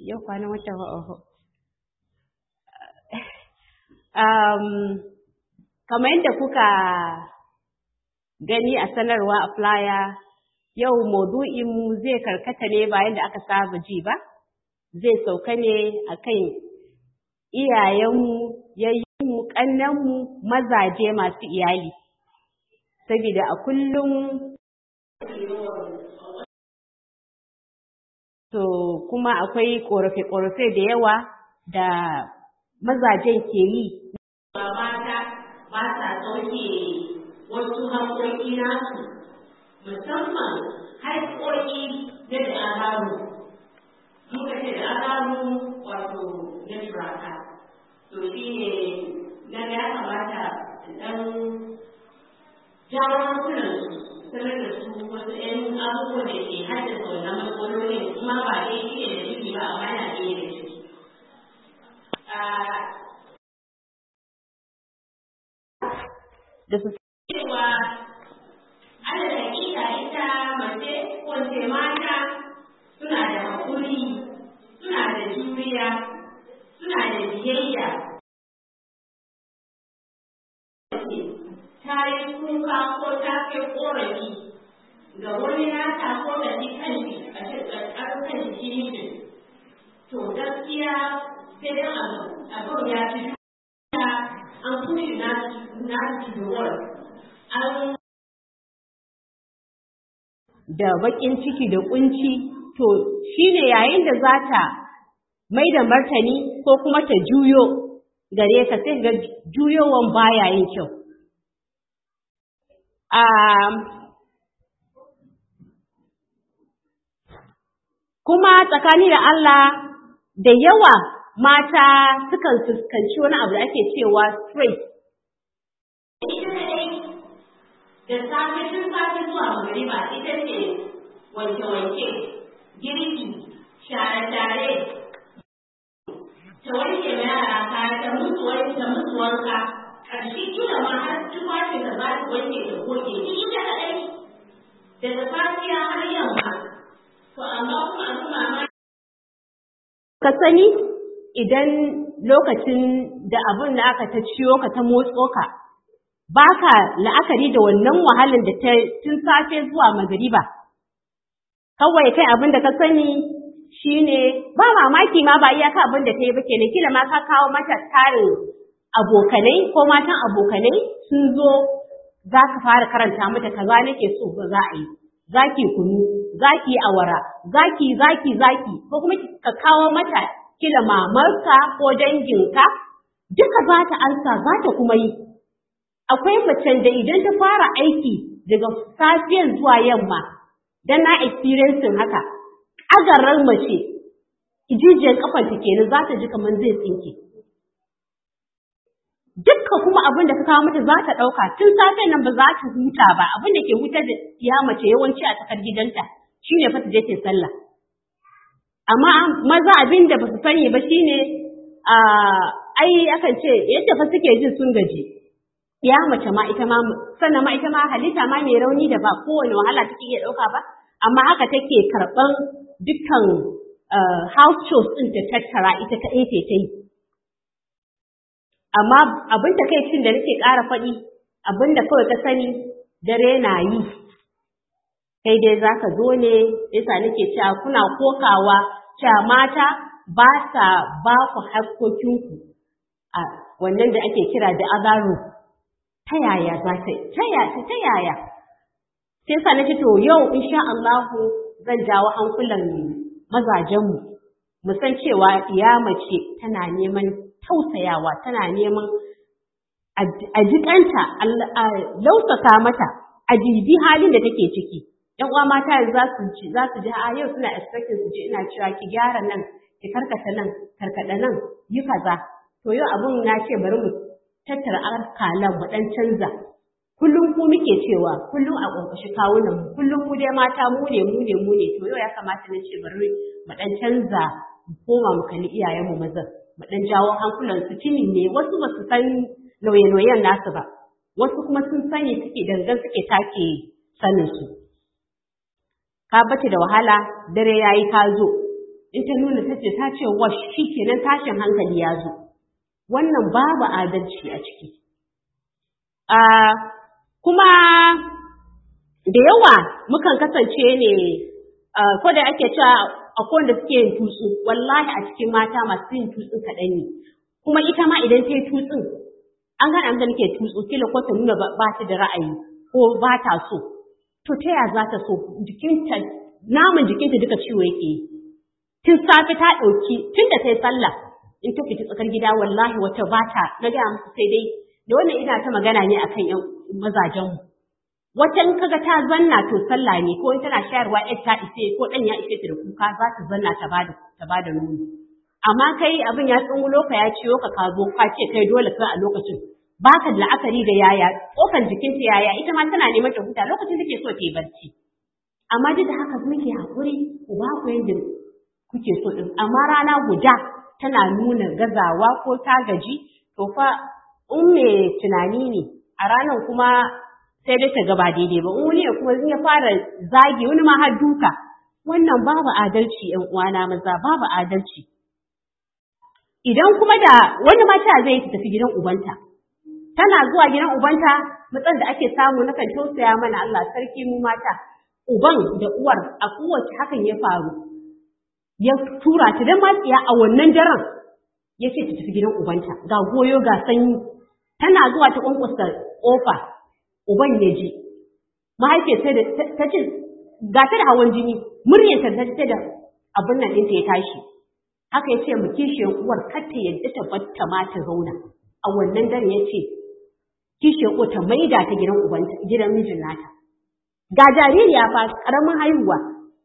yau kwanan wata oho. Um, kamar yadda kuka gani a sanarwa a flyer yau maudu'inmu zai karkata ne bayan da aka saba ji ba, zai sauka ne a kan iyayenmu, yayyinmu, ƙannenmu, mazaje masu iyali. Saboda a kullum to kuma akwai ƙorafe-ƙorafe da yawa da mazajen ke yi. Mata ba sa sauke wasu haƙoƙi nasu musamman haƙoƙi na da agaru. Muka ce da agaru wato na turaka. To shi ne na ya kamata ɗan jawo hankulansu sanar da su wasu ‘yan abubuwan da ke haddasa wannan matsalolin kuma ba dai shi ne da ciki ba amma yana ɗaya da ciki. Da su cewa ana da hakika ita mace ko ce mata suna da haƙuri suna da juriya suna da biyayya ta yi kuka ko ta kai ƙorafi ga wani nata ko da shi kanshi a cikin kan shi mijin to gaskiya sai dan abin ya fi an push na na to the wall an da baƙin ciki da ƙunci to shine yayin da za ta mai da martani ko kuma ta juyo gare ka sai ga juyowan baya yin kyau. kuma tsakani da Allah da yawa mata sukan fuskanci wani abu da ake cewa stress. da safe tun safe zuwa magariba ita ce wanke-wanke, girki, share-share, ta wanke ma yara kaya ta musu wanke ta musu wanka, ƙarshe kila ma har tufafin da za ta wanke da goge ni ita kaɗai daga safiya har yamma. To amma kuma abin mamaki. Ka sani idan lokacin da abin da aka ta ciyo ka ta motso ka, ba ka la'akari da wannan wahalar da ta tun safe zuwa magariba. Kawai kai abin da ka sani shi ne ba mamaki ma ba iyaka abin da ta yi ba kenan kila ma ka kawo mata tarin abokanai ko matan abokanai sun zo za ka fara karanta mata kaza nake so ba za a yi. Zaki kunu, zaki awara, zaki zaki zaki ko kuma ka kawo mata kila mamarka ko danginka duka za ta ansa za ta kuma yi. akwai macen da idan ta fara aiki daga safiyan zuwa yamma dan na experiencing haka agarar mace ijijiyar kafanta kenan za ta ji kamar zai tsinke dukka kuma abin da ka kawo mata za ta ɗauka tun safen nan ba za ta huta ba abin da ke hutar da ya mace yawanci a tsakar gidanta shine fa ta je ta sallah amma maza abin da ba su sani ba shine ai akan ce yadda fa suke jin sun gaji ya mace ma ita ma sannan ma ita ma halitta ma mai rauni da ba kowane wahala take iya ɗauka ba amma haka take karɓan dukkan house chores ɗin ta tattara ita kaɗai ce ta yi amma abin da kai cin da nake ƙara faɗi abin da kawai ka sani dare na yi kai dai za ka zo ne yasa nake cewa kuna kokawa cewa mata ba sa ba ku hakkokinku a wannan da ake kira da azaro ta yaya za ta ta yaya ta yaya sai sa nace to yau insha Allah zan jawo hankulan mazajenmu mu san cewa iya mace tana neman tausayawa tana neman a jikanta a lausasa mata a jibi halin da take ciki yan uwa mata za su ji za su ji a yau suna expecting su ji ina cewa ki gyara nan ki karkata nan karkada nan yi kaza to yau abun na ce bari mu tattara akalan mu dan canza kullum ku muke cewa kullum a ƙwanƙwashi kawunan mu kullum mu dai mata mu ne mu ne mu ne to yau ya kamata na ce bari mu dan canza mu koma mu kalli iyayen mu mazan mu dan jawo hankulan su tuni ne wasu ba su san nauye-nauyen nasu ba wasu kuma sun sani suke dangan suke take sanin su ka bace da wahala dare yayi ka zo in ta nuna ta ce ta ce wash shi kenan tashin hankali ya zo wannan babu adalci a ciki kuma da yawa mukan kasance ne ko da ake cewa akwai wanda suke yin tutsu wallahi a cikin mata masu yin tutsun kaɗan ne kuma ita ma idan ta yi tutsun an gane abin da nake tutsu kila ko ta nuna ba ta da ra'ayi ko ba ta so to ta ya za ta so jikinta naman jikinta duka ciwo yake yi tun safe ta ɗauki tun da ta yi sallah in ta fita tsakar gida wallahi wata ba ta na gaya musu sai dai da wannan ina ta magana ne akan yan mazajenmu wata in kaga ta zanna to sallah ne ko in tana shayarwa yar ta ise ko ɗan ya ishe ta da kuka za ta zanna ta bada ta bada nono amma kai abin ya tsungulo ka ya ciwo ka ka zo ka ce kai dole kai a lokacin baka da la'akari da yaya tsokan jikinta yaya ita ma tana neman ta huta lokacin take so ta yi barci amma duk da haka muke haƙuri ku ba ku yadda kuke so din amma rana guda tana nuna gazawa ko ta gaji to fa in me tunani ne a ranar kuma sai dai ta gaba daidai ba wani ne kuma ya fara zagi wani ma har duka wannan babu adalci ƴan uwana maza babu adalci idan kuma da wani mata zai tafi gidan ubanta tana zuwa gidan ubanta matsan da ake samu na kan tausaya mana Allah sarki mu mata uban da uwar a kowace hakan ya faru ya tura ta dan matsiya a wannan daren ya ce ta tafi gidan ubanta ga goyo ga sanyi tana zuwa ta kwankwasa kofa uban ya ji mahaifiyar sai da ta ce ga ta da hawan jini muryar ta ta da abin nan ɗinta ya tashi haka ya ce mu kishiyar uwar kar ta yadda ta batta ma ta zauna a wannan dare ya ce kishiyar uwar ta maida ta gidan ubanta gidan mijin nata ga jaririya fa karamin haihuwa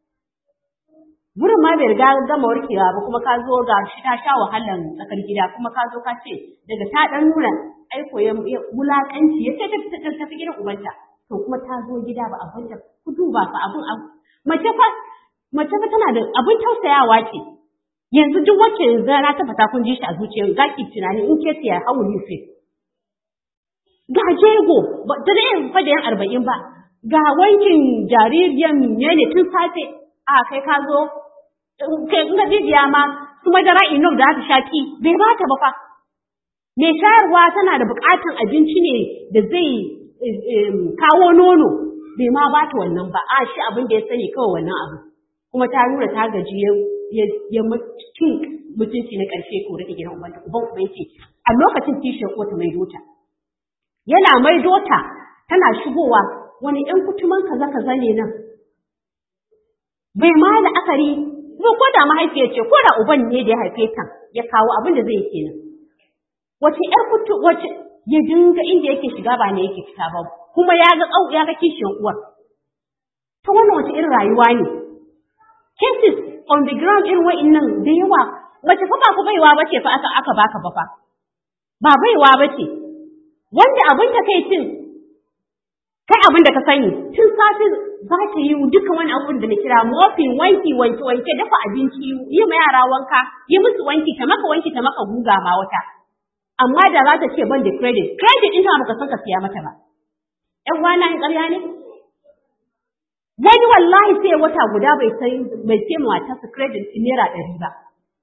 wurin ma bai riga gama warkewa ba kuma ka zo ga shi ta sha wahalan tsakar gida kuma ka zo ka ce daga ta dan nuna aiko ya wulakanci ya ce ta tafi gidan ubanta to kuma ta zo gida ba abin da ku duba fa abin mace fa mace fa tana da abin tausayawa ce yanzu duk wacce zara ta fata kun ji shi a zuciyar za ki tunani in ke siya hawu ne fe ga jego ba ta da yin fa da yan arba'in ba ga wankin jaririyar ne tun safe a kai ka zo kai in ga jijiya ma su madara enough da ta shaki bai ba ta ba fa mai shayarwa tana da buƙatar abinci ne da zai kawo nono bai ma ba ta wannan ba a shi abin da ya sani kawai wannan abu kuma ta nuna ta gaji ya cin mutunci na ƙarshe ko rike gidan ubanta uban uban yake a lokacin kishiyar ko ta mai dota yana mai dota tana shigowa wani ɗan kutuman kaza kaza ne nan bai ma da akari ko ko da mahaifiyar ce ko da uban ne da ya haife ta ya kawo abin da zai yi kenan wace ƴar kutu wace ya dinga inda yake shiga ba ne yake fita ba kuma ya ga kau ya ga kishiyar uwar to wannan wace irin rayuwa ne cases on the ground irin wa'innan da yawa wace fa ba ku baiwa bace fa aka aka baka ba fa ba baiwa bace wanda abin ta kai cin kai abin da ka sani tun safe za ta yi duka wani abin da na kira mofin wanki wanke wanke dafa abinci yi ma yara wanka yi musu wanki ta maka wanki ta maka guga ma wata amma da za ta ce ban da credit credit ɗin ta baka san ka siya mata ba ƴan wana in ƙarya ne wani wallahi sai wata guda bai sai bai sai mata su credit ɗin naira ɗari ba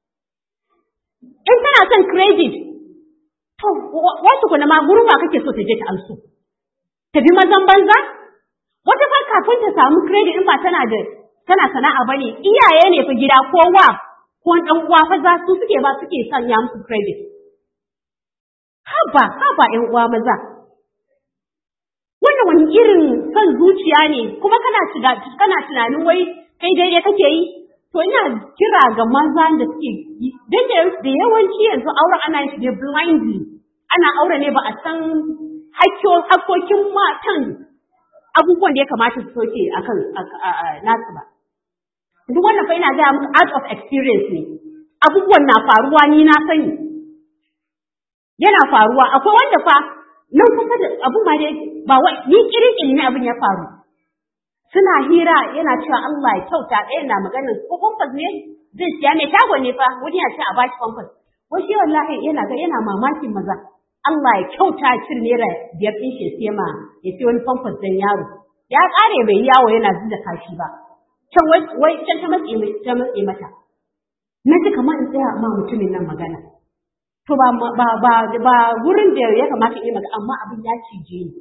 in tana son credit to wata kuna ma gurin ba kake so ta je ta ansu ta bi mazan banza wata fa kafin ta samu credit in ba tana da tana sana'a bane iyaye ne fa gida ko wa ko dan uwa fa za su suke ba suke sanya musu credit haba haba ƴan uwa maza wannan wani irin son zuciya ne kuma kana kana tunanin wai kai daidai kake yi to ina kira ga maza da suke yi dan da yawanci yanzu auren ana yin shi blindly ana aure ne ba a san hakkokin matan abubuwan da ya kamata su soke a kan nasu ba. Duk wannan fa ina gaya muku out of experience ne, abubuwan na faruwa ni na sani. Yana faruwa, akwai wanda fa nan kusa da abun ma dai ba wai ni kirin ne abin ya faru. Suna hira yana cewa Allah ya kyauta ɗaya na maganar ko kwamfas ne zai siya mai shago ne fa wani ya ce a bashi kwamfas. Wasu wallahi yana ga yana mamakin maza. Allah ya kyauta cin naira biyar ɗin shi sai ma ya sai wani famfas dan yaro. Ya ƙare bai yawo yana zuba kashi ba. Can wai can ta matse ta matse mata. na ji kamar in tsaya ma mutumin nan magana to ba ba ba ba gurin da ya kamata yi magana amma abin ya cije ni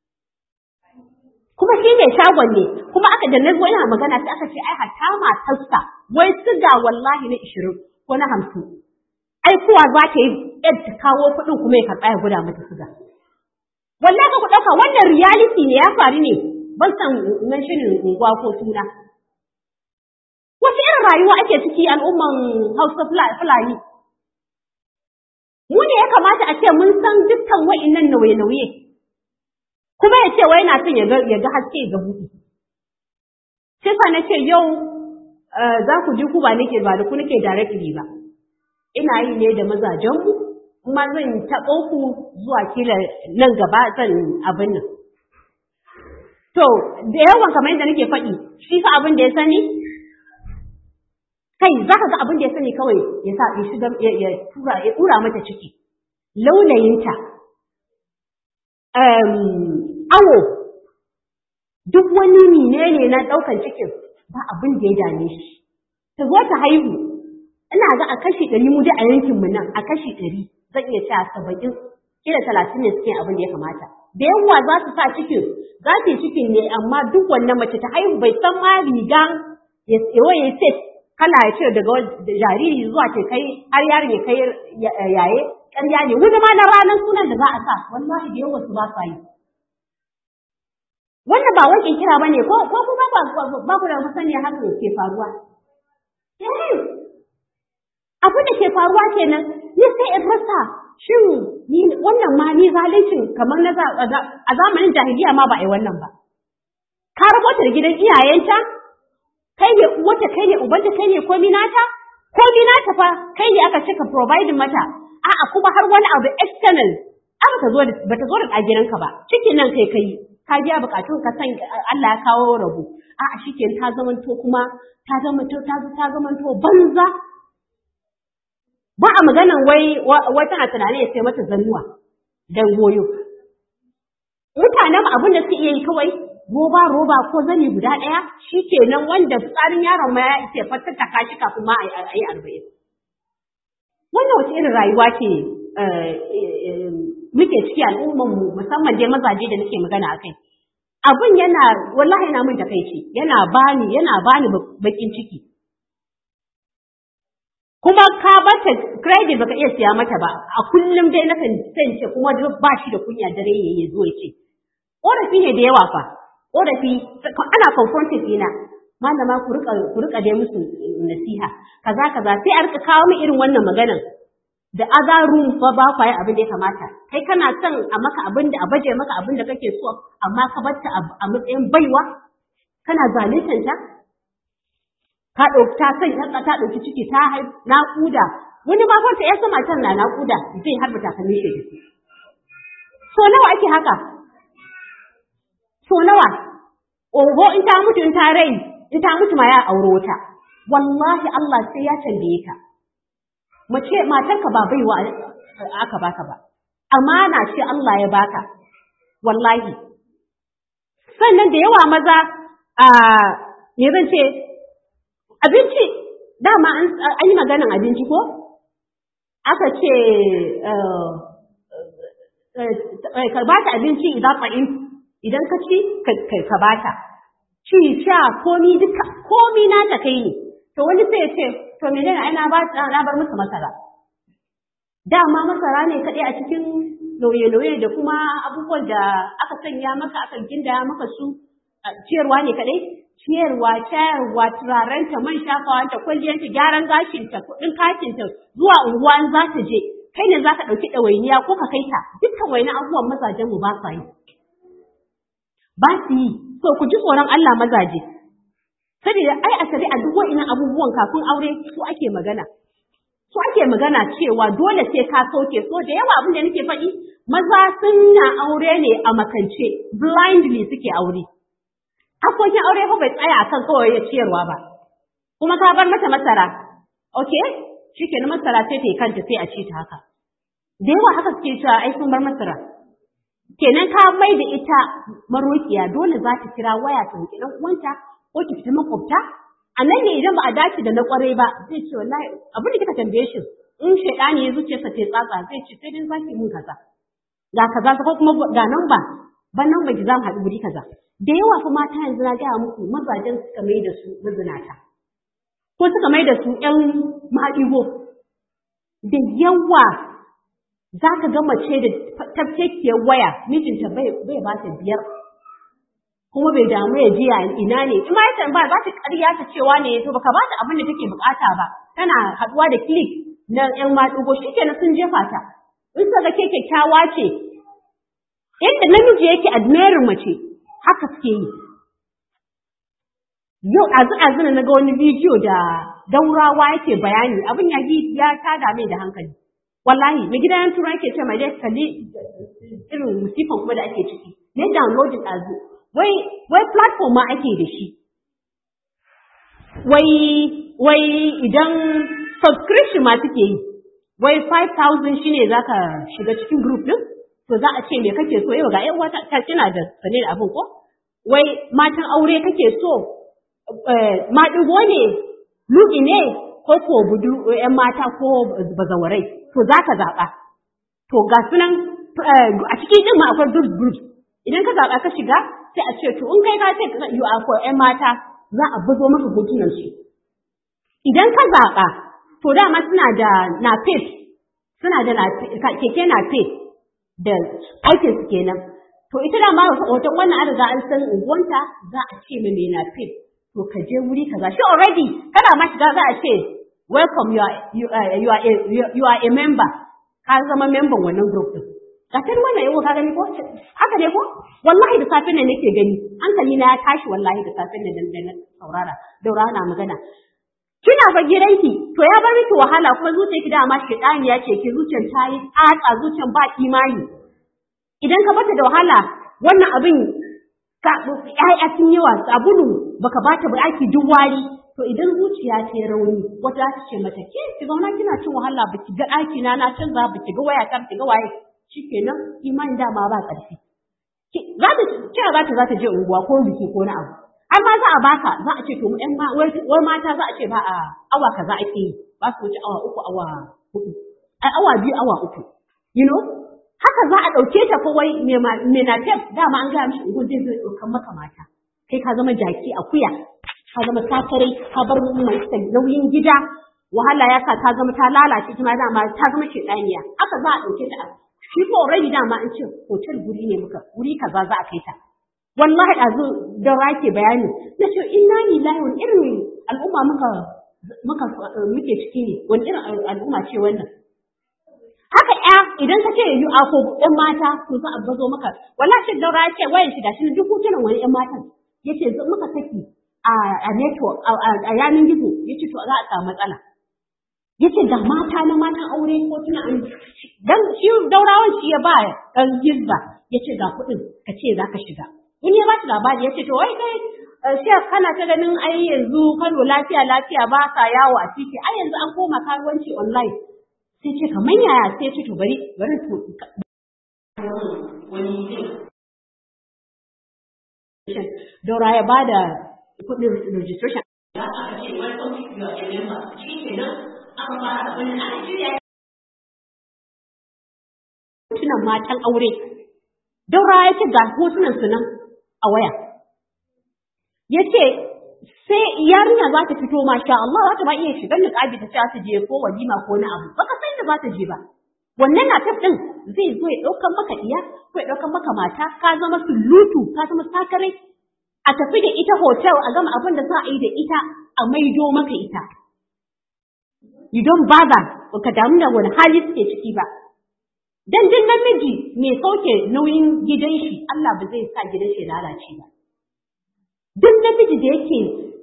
kuma shi ne shagon ne kuma aka da nazo ina magana sai aka ce ai hatta matarsa wai siga wallahi na 20 ko na 50 ai kuwa za ta yi ta kawo kuɗin kuma ya karɓa ya guda mata siga wallahi ka ku ɗauka wannan reality ne ya faru ne ban san nan shirin unguwa ko suna wace irin rayuwa ake ciki al'umman Hausa Fulani mu ne ya kamata a ce mun san dukkan wa'innan nauye-nauye kuma ya ce wai na son ya ga haske ga buɗe sai sa na ce yau za ku ji ku ba nake ba da ku nake directly ba ina yi ne da mazajenmu kuma zan taɓo ku zuwa kila nan gaba zan abin nan to da yawan kamar yadda nake faɗi shi fa abin da ya sani kai za ka ga abin da ya sani kawai ya sa ya shiga ya tura ya tura mata ciki launayinta awo duk wani menene na ɗaukan cikin ba abin da ya dame shi ta zo ta haihu ina ga a kashi ɗari mu dai a yankin mu nan a kashi ɗari zan iya cewa saba'in kila talatin ne suke abin da ya kamata da yawa za su sa cikin za su yi cikin ne amma duk wannan mace ta haihu bai san ma rigan ya ya set kala ya ce daga jariri zuwa ce kai har yaron ya kai yaye ƙarya ne wani ma na ranar sunan da za a sa wallahi da yawa su ba sa yi wannan ba wai kira ba ne ko ko kuma ba ba ku da masaniya haka ke faruwa abin da ke faruwa kenan ni sai in rasa shin ni wannan ma ni zalincin kamar na a zamanin jahiliya ma ba a yi wannan ba ka rabota da gidan iyayenta kai ne uwata kai ne ubanta kai ne komi nata komi nata fa kai ne aka cika provide mata a'a kuma har wani abu external an ta zo da bata zo da gidanka ba cikin nan kai kai ka biya bukatun ka san Allah ya kawo rabu a'a shikenan ta zamanto kuma ta zamanto ta ta zamanto banza ba a maganan wai wai tana tunanin ya sai mata zannuwa dan goyo mutanen abin da suke iya yi kawai roba roba ko zani guda ɗaya shi kenan wanda tsarin yaron ma ya ce fatattaka shi kafin ma a yi arba'in. Wannan wace irin rayuwa ce muke ciki al'umman mu musamman dai mazaje da nake magana akai. Abin yana wallahi yana min takaici yana bani yana bani bakin ciki. Kuma ka bata credit baka iya siya mata ba a kullum dai nakan ce kuma ba shi da kunya dare ya zo ya ce. Ƙorafi ne da yawa fa, korafi ana confronting ina malama ku rika ku rika dai musu nasiha kaza kaza sai a rika kawo min irin wannan maganan da other room fa ba kwa abin da ya kamata kai kana son a maka abin da a baje maka abin da kake so amma ka barta a matsayin baiwa kana zaluntar ta ka dauki ta sai ta ta dauki ciki ta hai naƙuda wani ma fa ya sama can na naƙuda zai harba takalmi shi so nawa ake haka so nawa oho in ta mutu in ta rai in ta mutu ma ya auro wata wallahi Allah sai ya tambaye ka mace matarka ba baiwa aka baka ba amana ce Allah ya baka wallahi sannan da yawa maza a me zan ce abinci dama an yi maganan abinci ko aka ce ka ba ta abinci idan fa'in idan ka ci ka bata ci sha komi duka komi na ta kai ne to wani sai ya ce to menene ai na ba na bar musu masara dama masara ne kadai a cikin nauye-nauye da kuma abubuwan da aka sanya maka aka gindaya maka su ciyarwa ne kadai ciyarwa shayarwa turarenta man shafawanta kwalliyanta gyaran gashinta kuɗin katinta zuwa unguwa in za ta je kai ne za ka ɗauki ɗawainiya ko ka kai ta dukkan wani abubuwan mazajen mu ba sa yi ba su yi so ku ji tsoron Allah mazaje saboda ai a shari'a duk wa'innan abubuwan kafin aure su ake magana su ake magana cewa dole sai ka sauke so da yawa abin da nake faɗi maza sun na aure ne a makance blindly suke aure hakokin aure fa bai tsaya akan kawai ya ciyarwa ba kuma ka bar mata masara okay shikenan masara sai ta yi kanta sai a ci ta haka da yawa haka suke cewa ai sun bar masara kenan ka mai da ita marokiya dole za ta kira waya ta roƙi ɗan uwanta ko ki fita makwabta a nan ne idan ba a dace da na kwarai ba zai ce wallahi abin da kika tambaye shi in shaidani ya zuciyarsa ta tsatsa zai ce sai dai zaki mun kaza ga kaza ko kuma ga nan ba ban nan ba ki za mu haɗu guri kaza da yawa fa mata yanzu na gaya muku mazajen suka mai da su mazinata ko suka mai da su ƴan maɗigo da yawa za ka ga mace da tafkekiyar waya mijinta bai ba ta biyar kuma bai damu ya ji ina ne in ma ya tambaya ba ta ƙarya ta cewa ne to baka ba ta abin da take bukata ba tana haɗuwa da click na ƴan maɗigo shi kenan sun jefa ta in suka ga ke kyakkyawa ce yadda namiji yake admirin mace haka suke yi yau ɗazu ɗazu na ga wani bidiyo da daurawa yake bayani abin ya ya tada mai da hankali wallahi mai gidan turai yake ce mai dai kalli irin musifan kuma da ake ciki ne downloading ɗazu wai wai platform ma ake da shi wai wai idan subscription ma suke yi wai 5000 shine zaka shiga cikin group din to za a ce me kake so yau ga ƴan wata ta kina da sane da abin ko wai matan aure kake so maɗigo ne luɗi ne ko ko budu ƴan mata ko bazawarai to za ka zaɓa to ga sunan a cikin ɗin ma akwai group group idan ka zaɓa ka shiga sai a ce to in kai ka ce you are for ƴan mata za a buzo maka hotunan su idan ka zaɓa to dama suna da napep suna da keke napep da aikin su kenan to ita da ma hoton wannan an riga an san unguwanta za a ce mai mai napep to ka je wuri kaza shi already kana ma shiga za a ce welcome you are you are, you are, a, you are a member ka zama member wannan group din ka san wannan yau ka gani ko haka ne ko wallahi da safin nan nake gani hankali na ya tashi wallahi da safin nan da na saurara daura na magana kina fa gidanki to ya bar miki wahala kuma zuciyarki dama shedani ya ce ki zuciyar ta yi tsatsa zuciyar ba imani idan ka bata da wahala wannan abin ka ƴaƴa sun yawa sabulu baka bata ba aiki duk wari to idan zuciya ta rauni wata za ta ce mata ke ki zauna kina cin wahala baki ga ɗaki na na canza baki ga waya ta ga waye shikenan imani dama ba ƙarfi za ta cewa za ta za ta je unguwa ko biki ko na abu har ma za a baka za a ce to ƴan wai mata za a ce ba a awa kaza ake yi ba su wuce awa uku awa hudu ai awa biyu awa uku you know haka za a ɗauke ta ko wai me na tef dama an gaya mishi ugu zai zai ɗaukan maka mata kai ka zama jaki akuya ka zama sakarai ka bar mai nauyin gida wahala ya sa ta zama ta lalace kuma dama ta zama shedaniya haka za a ɗauke ta shi ko already dama an ce hotel guri ne muka wuri kaza za a kai ta wallahi ɗazu da rake bayani na ce inna lillahi wani irin al'umma muka muka muke ciki ne wani irin al'umma ce wannan haka ya idan ka ce yu a ko ɗan mata to za a bazo maka wallahi shi daura ya ce wayan shi gashi duk hotunan wani ɗan matan yace muka saki a a network a yanin gizo yace to za a samu matsala yace ga mata na matan aure ko tuna an dan shi daurawan shi ya ba dan gizba yace ga kuɗin ka ce za ka shiga in ya ba shi labari yace to wai kai Shek kana ta ganin ai yanzu Kano lafiya lafiya ba ka yawo a titi ai yanzu an koma karuwanci online sai ce kamar yaya sai ce to bari bari to Daura ya bada kuɗin registration. Ya aka ce welcome to your member shi kenan aka fara wani ana shirya Hotunan matan aure. Daura ya ce ga hotunan su nan a waya. Ya ce sai yarinya za ta fito masha Allah za ta ba iya shigar niqabi ta ta je ko walima ko na abu baka san da za ta je ba wannan na taf din zai zo ya daukan maka iya ko ya daukan maka mata ka zama sulutu ka zama sakare a tafi da ita hotel a gama abin da za a yi da ita a maido maka ita you don't bother baka damu da wani hali suke ciki ba dan din namiji mai sauke nauyin gidan shi Allah ba zai sa gidan shi lalace ba duk namiji da yake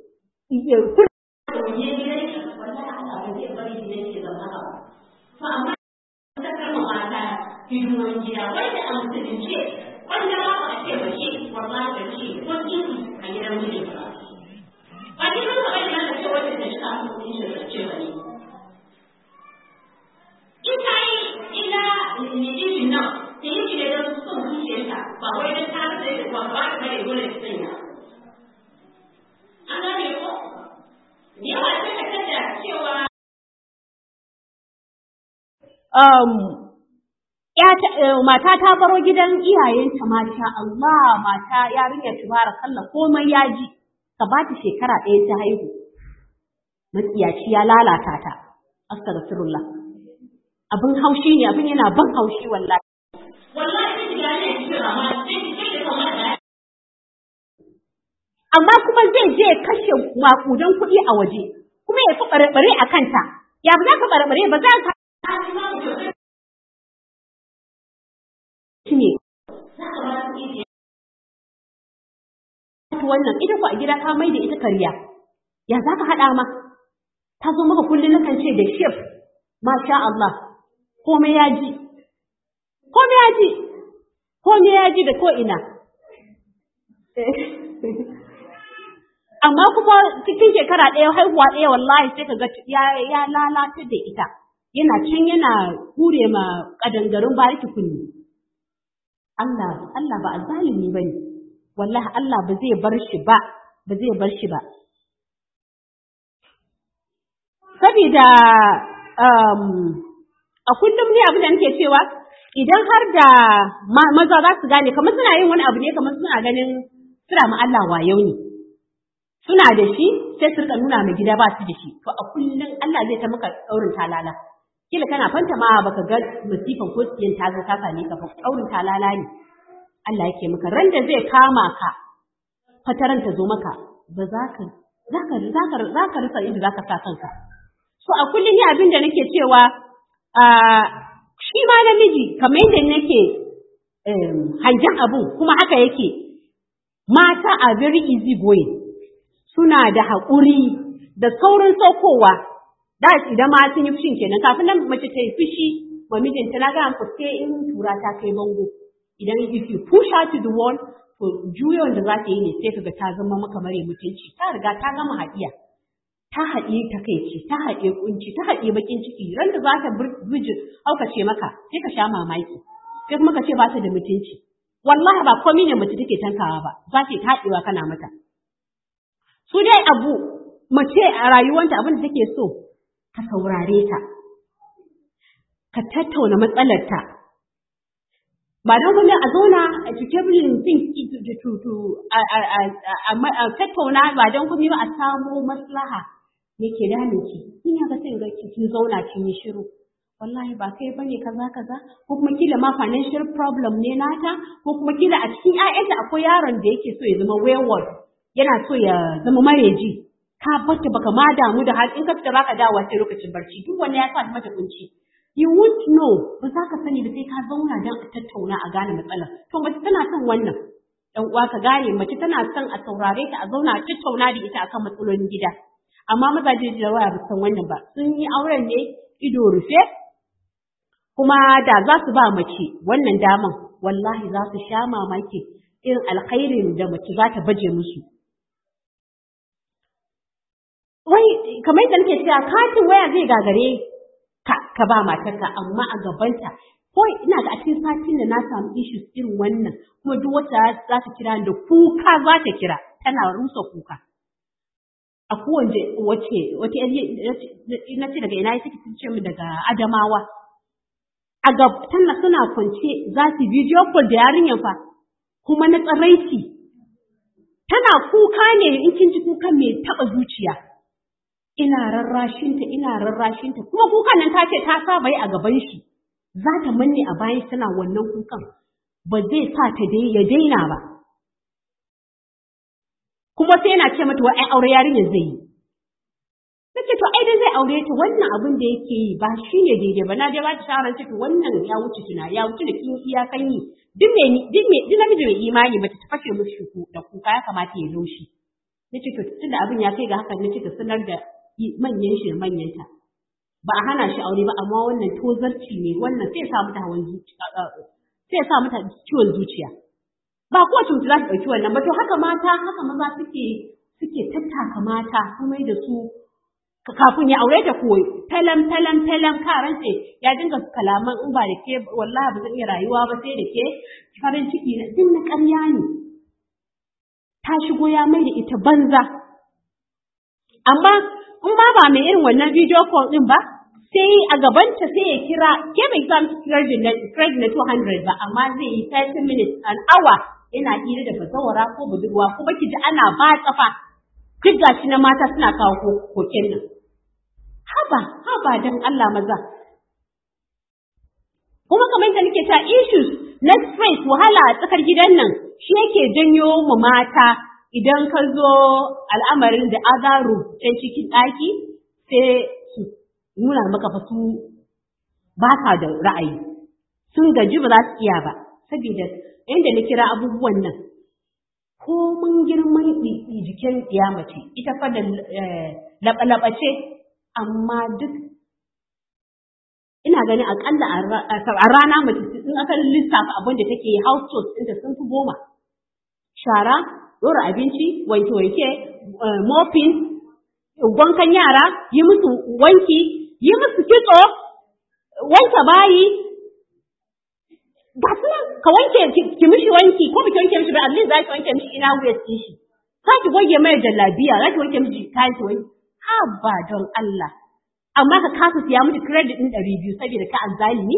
hidiman gida wanda a musulunce wanda ba ku ake bace wallahi da ce ko kiki a gidan mijin ba ba gidan ba ina da ce wanda da shi a cikin shi da ce bane ita yi ila ne din nan da yake da son zuciyarta ba wai da ta da ba ba da bare dole ta sanya an gane ko mata ta baro gidan iyayenta masha Allah mata yarinya kalla komai ya ji ka ba ta shekara ɗaya ta haihu matsiyaci ya lalata ta astaghfirullah abin haushi ne abin yana ban haushi wallahi wallahi da ne kira ma sai kamar amma kuma zai je kashe makudan kuɗi a waje kuma ya fi ɓare a kanta ya ba za ka ɓare ba za ka ne wannan ita ku a gida ka mai da ita kariya ya za ka haɗa ma ta zo maka kullum na kan ce da shef masha Allah komai ya ji komai ya ji komai ya ji da ko ina amma kuma cikin shekara ɗaya haihuwa ɗaya wallahi sai ka ga ya lalata da ita yana can yana hure ma kadangarin bariki kunni Allah Allah ba azalimi bane wallahi Allah ba zai bar shi ba ba zai bar shi ba saboda a kullum ne abin da nake cewa idan har da maza za su gane kamar suna yin wani abu ne kamar suna ganin suna ma Allah wayo ne suna da shi sai su rika nuna mai gida ba su da shi to a kullum Allah zai ta maka daurin talala kila kana fanta ma baka ga musifan ko tsiyin ta zo ta same ka fa daurin talala ne Allah yake maka ran da zai kama ka fataran ta zo maka ba za ka za ka za ka za ka rasa inda za ka sa kanka so a kullum ni abin da nake cewa shi ma namiji kamar yadda nake hangen abun kuma haka yake mata a very easy going suna da haƙuri da saurin saukowa da idan ma sun yi fushin kenan kafin nan mace ta yi fushi ma mijinta na gaya ku sai in tura ta kai bango idan if you push her to the wall to juyon da za ta yi ne sai kaga ta zama maka mare mutunci ta riga ta gama haɗiya ta haɗe takaici ta haɗe kunci ta haɗe bakin ciki ran da za ta biji aukace maka sai ka sha mamaki sai kuma ka ce ba ta da mutunci wallahi ba komai ne mace take tankawa ba za ta taɗewa kana mata su dai abu mace a rayuwanta abin da take so ka saurare ta ka tattauna matsalarta ba don kuma a zauna a cikin think a tattauna ba don kuma ba a samo maslaha me ke damun ki in ya ga sai ga kin zauna kin yi shiru wallahi ba kai bane kaza kaza ko kuma kila ma financial problem ne nata ko kuma kila a cikin ƴaƴanta akwai yaron da yake so ya zama wayward yana so ya zama mareji ka bata baka ma damu da har in ka fita baka dawo sai lokacin barci duk wanda ya sa mata kunci you won't know ba za ka sani da sai ka zauna don a tattauna a gane matsalar to mace tana son wannan dan uwa ka gane mace tana son a saurare ta a zauna a tattauna da ita akan matsalolin gida amma mazaje da waya ba san wannan ba sun yi auren ne ido rufe kuma da za su ba mace wannan daman wallahi za su sha mamaki irin alkhairin da mace za ta baje musu wai kamar yadda nake cewa katin waya zai gagare ka ka ba matarka amma a gabanta ko ina ga a cikin satin da na samu issues irin wannan kuma duk wata za ta kira da kuka za ta kira tana rusa kuka a kowace wace wace na ce daga ina take ce mu daga Adamawa a gab tana suna kwance za su video call da yarinyar fa kuma na tsaraici tana kuka ne in kin ji kukan mai taba zuciya ina rarrashinta ina rarrashinta kuma kukan nan ta ce ta saba yi a gaban shi za ta manne a bayan tana wannan kukan ba zai sa ta dai ya daina ba kuma sai yana ce mata wai ai aure yarinyar zai yi nace to ai dai zai aure ta wannan abin da yake yi ba shi ne daidai ba na dai ba ta shawara ce to wannan ya wuce tuna ya wuce da kin iyakan yi duk me duk me duk namiji mai imani ba ta fashe mushi da kuka ya kamata ya laushi nace to tunda abin ya kai ga haka nace ta sanar da manyan shi da manyanta ba a hana shi aure ba amma wannan tozarci ne wannan sai ya sa mata hawan zuciya sai ya sa mata ciwon zuciya ba kowace mutum za ta ɗauki wannan ba to haka mata haka maza suke suke tattaka mata kuma da su kafin ya aure ta ko talam talam talam karan ce ya dinga kalaman in ba da ke wallahi ba zan iya rayuwa ba sai da ke farin ciki na din na ƙarya ne ta shigo ya mai da ita banza amma in ba ba mai irin wannan video call din ba sai a gabanta sai ya kira ke bai za mu credit na credit na 200 ba amma zai yi 30 minutes an hour yana hira da bazawara ko budurwa kuma ki ji ana ba tsafa duk gashi na mata suna kawo koken nan haba haba dan Allah maza kuma kamar yadda nake ta issues na stress wahala a tsakar gidan nan shi yake janyo mu mata idan ka zo al'amarin da azaru can cikin ɗaki sai su nuna maka fa su ba ka da ra'ayi sun gaji ba za su iya ba saboda inda na kira abubuwan nan ko mun girman jikin mace ita fa da laɓa-laɓace amma duk ina ganin akalla a rana mace in aka lissafa abin da take house chores ɗinta sun fi goma shara ɗora abinci wanke-wanke mopping wankan yara yi musu wanki yi musu kitso wanke bayi ga su ka wanke ki mishi wanki ko biki wanke mishi ba at least za ki wanke mishi ina wuyar ɗin shi za ki goge mai jallabiya za ki wanke mishi kayan ki wanki ha ba don Allah amma ka kasa siya miki credit ɗin ɗari biyu saboda ka azzalimi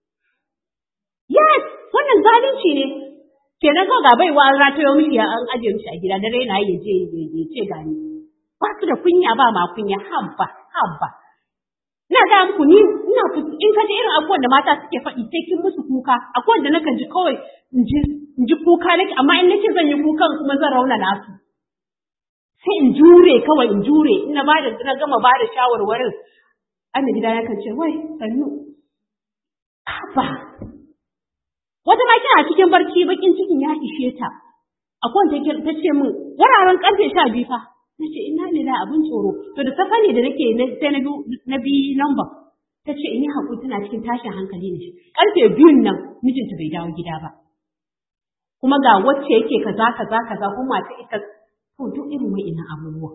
yes wannan zalunci ne kenan kawai ga baiwa an ratayo mishi an ajiye mishi a gida dare na ya je ya ce gani ba su da kunya ba ma kunya habba habba ina ga muku ni ina in ka ji irin abubuwan da mata suke faɗi sai kin musu kuka akwai wanda nakan ji kawai in ji in ji kuka nake amma in nace zan yi kukan kuma zan rauna nasu sai in jure kawai in jure ina ba da na gama ba da shawarwarin an da gida yakan ce wai sannu haba wata ma kina cikin barci bakin cikin ya ishe ta akwai wanda ta ce min wuraren karfe sha biyu fa na ce ina ne da abin tsoro to da safa ne da nake sai na na bi namba ta ce in yi haƙuri tana cikin tashin hankali ne karfe biyun nan mijinta bai dawo gida ba kuma ga wacce yake kaza kaza kaza kuma ta ita to duk irin wa'innan abubuwa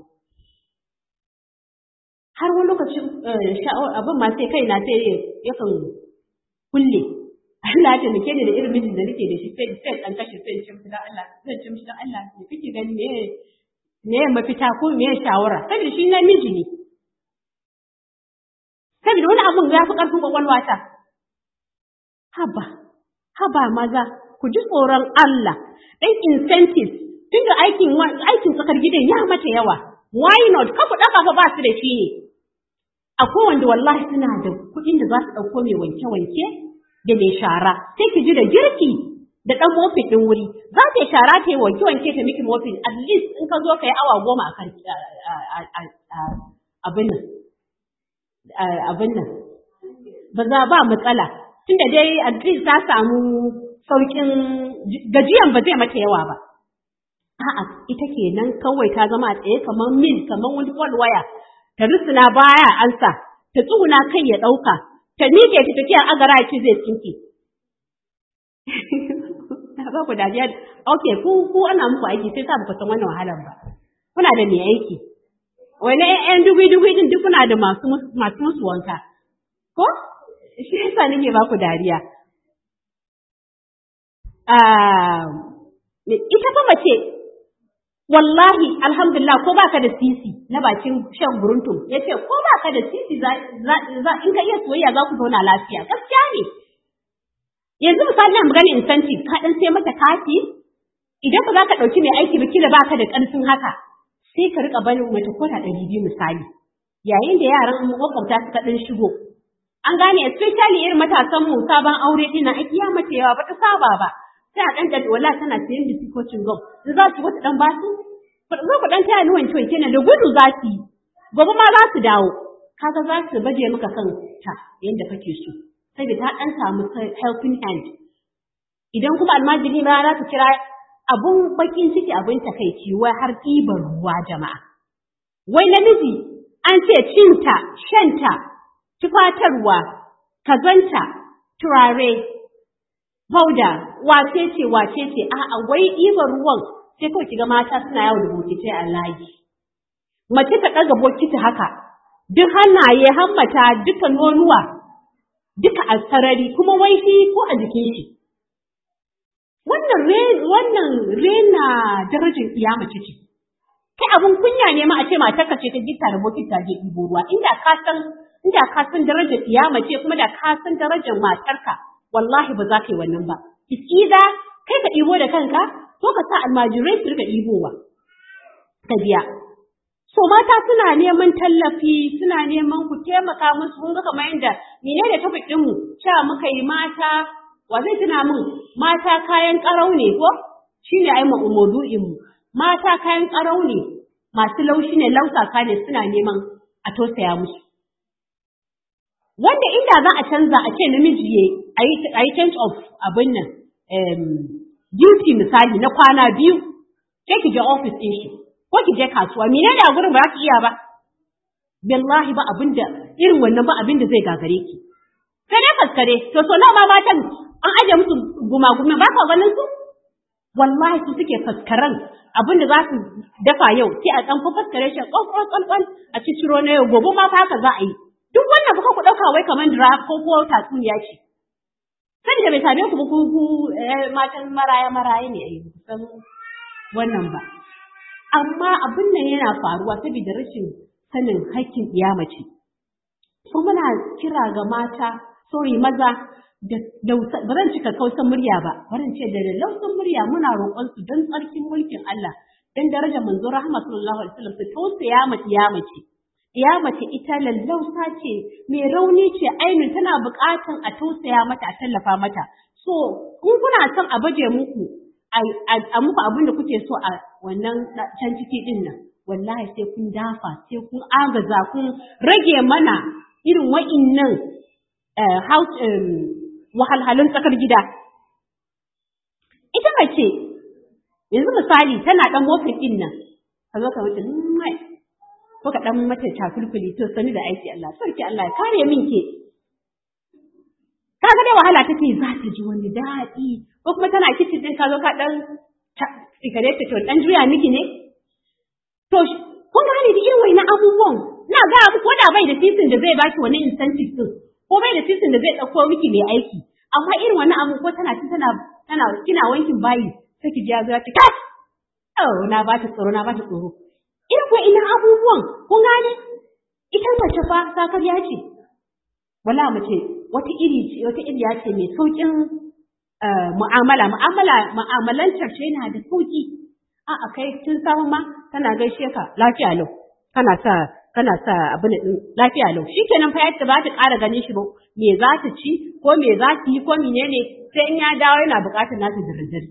har wani lokacin sha'awar abin ma sai kaina sai yakan kulle Allah ta nake ni da irin mijin da nake da shi sai sai dan kashe sai cin da Allah zan cin da Allah me kike gani me me mafita ko me shawara saboda shi na miji ne saboda wani abun ya fi karfin kwakwalwa ta haba haba maza ku ji tsoron Allah dan incentives tunda aikin aikin tsakar gidan ya mata yawa why not kafa daka fa ba su da shi ne akwai wanda wallahi suna da kuɗin da za su ɗauko mai wanke-wanke da mai shara sai ki ji da girki da ɗan mofin ɗin wuri za ta yi shara ta yi wanke wanke ta miki mofin at least in ka zo ka yi awa goma a kan abin nan abin nan ba za ba matsala tunda dai at least ta samu sauƙin gajiyan ba zai mata yawa ba a'a ita kenan kawai ta zama a tsaye kamar mil kamar wani waya ta rusuna baya ansa ta tsuguna kai ya ɗauka ta miƙe ta tafiya agara ce zai tsinke. Na ba ku dariya, ok, ku ku ana muku aiki sai sa ku san wannan wahalar ba. Kuna da mai aiki. Wani ƴan dugui-dugui din duk kuna da masu masu musu wanka. Ko? Shi yasa nake ba ku dariya. Ita fa mace wallahi alhamdulillah ko baka da sisi na bakin shan buruntum ya ce ko baka da sisi za, in ka iya soyayya za ku zauna lafiya gaskiya ne yanzu misali na magana incentive ka dan sai mata kati idan ba za ka ɗauki mai aiki ba kila baka da ƙarfin haka sai ka rika barin mata koda ɗari biyu misali yayin da yaran makwabta suka ɗan shigo an gane especially irin matasan mu sabon aure ɗin na aiki ya mata yawa ba ta saba ba sai a ɗan da wala tana sayan da sikocin gom in za su wata ɗan basu zo ku ɗan taya ni wanke wanke da gudu za su yi gobe ma za su dawo kaga za su baje maka kan ta yadda kake so saboda ta ɗan samu helping hand idan kuma almajiri ma za su kira abun bakin ciki abin takaici wai har ɗiban ruwa jama'a wai namiji an ce cinta shanta tufatarwa kazanta turare Fauda, wace ce, wace ce, a'a, wai ɗiban ruwan sai kawai kiga mata suna yawo da bokitai a layi. Mace ta ɗaga bokiti haka, duk hannaye, hammata, duka nonuwa, duka a sarari, kuma wai shi ko a jikin shi. Wannan wannan rena darajar iya mace ce. Kai abin kunya ne ma a ce matarka ce ta gita da bokiti ta je ɗibo ruwa, inda ka san inda ka san darajar kiyama ce kuma da ka san darajar matarka wallahi ba za ka yi wannan ba isida kai ka ɗibo da kanka ko ka sa almajirai su rika ɗibowa ka biya so mata suna neman tallafi suna neman ku taimaka musu kun ga kamar yadda mene da topic ɗinmu cewa muka yi mata wa zai tuna min mata kayan ƙarau ne ko shine ai maudu'in mu mata kayan ƙarau ne masu laushi ne lausaka ne suna neman a tausaya musu wanda inda za a canza a ce namiji ya a yi change of abin nan duty misali na kwana biyu ke ki je office ɗin shi ko ki je kasuwa mene ne a gurin ba za ki iya ba billahi ba abin da irin wannan ba abin da zai gagare ki sai dai faskare to so nawa ma matan an aje musu gumagumi ba ka ganin su wallahi su suke faskaran abin da za su dafa yau sai a ɗan faskare shi ƙwan ƙwan a ciciro na yau gobe ma fa haka za a yi duk wannan kuka ku ɗauka wai kamar dira ko ko tatsuniya ce saboda bai same ku ba ku ku matan maraya maraya ne ai san wannan ba amma abin nan yana faruwa saboda rashin sanin haƙƙin mace so muna kira ga mata sorry maza da ba zan cika kausan murya ba barin ce da lausan murya muna roƙon su don tsarkin mulkin Allah dan daraja manzo rahama sallallahu alaihi wasallam su tausaya ma mace mace ita lallausa ce mai rauni ce ainin tana buƙatan a tausaya mata a tallafa mata so in kuna son a baje muku a muku abin da kuke so a wannan can ciki din nan wallahi sai kun dafa sai kun agaza kun rage mana irin wa'innan house wahalhalun tsakar gida ita mace yanzu misali tana dan motsin din nan ka zo ka mace mai ko ka dan mata takulkuli to sani da aiki Allah sarki Allah ya kare min ke kaga dai wahala take za ta ji wani daɗi ko kuma tana kicin din ka zo ka dan tsikare ta to dan juya miki ne to kun gane da irin wani abubuwan na ga muku wanda bai da sisin da zai baki wani incentive din ko bai da sisin da zai dauko miki mai aiki amma irin wani abu ko tana ci tana tana kina wankin bayi sai ki ji ya zo ya ce kai oh na ba ta tsoro na ba ta tsoro irin ko ina abubuwan kun gane ita mace fa sakarya ce wala mace wata iri ce wata iriya ce mai saukin mu'amala mu'amala mu'amalantar ce yana da sauki a a kai tun samu ma tana gaishe ka lafiya lau kana sa kana sa abin din lafiya lau shikenan fa yadda ba ta ƙara ganin shi ba me za ta ci ko me za ta yi ko menene sai in ya dawo yana buƙatar nata dirdiri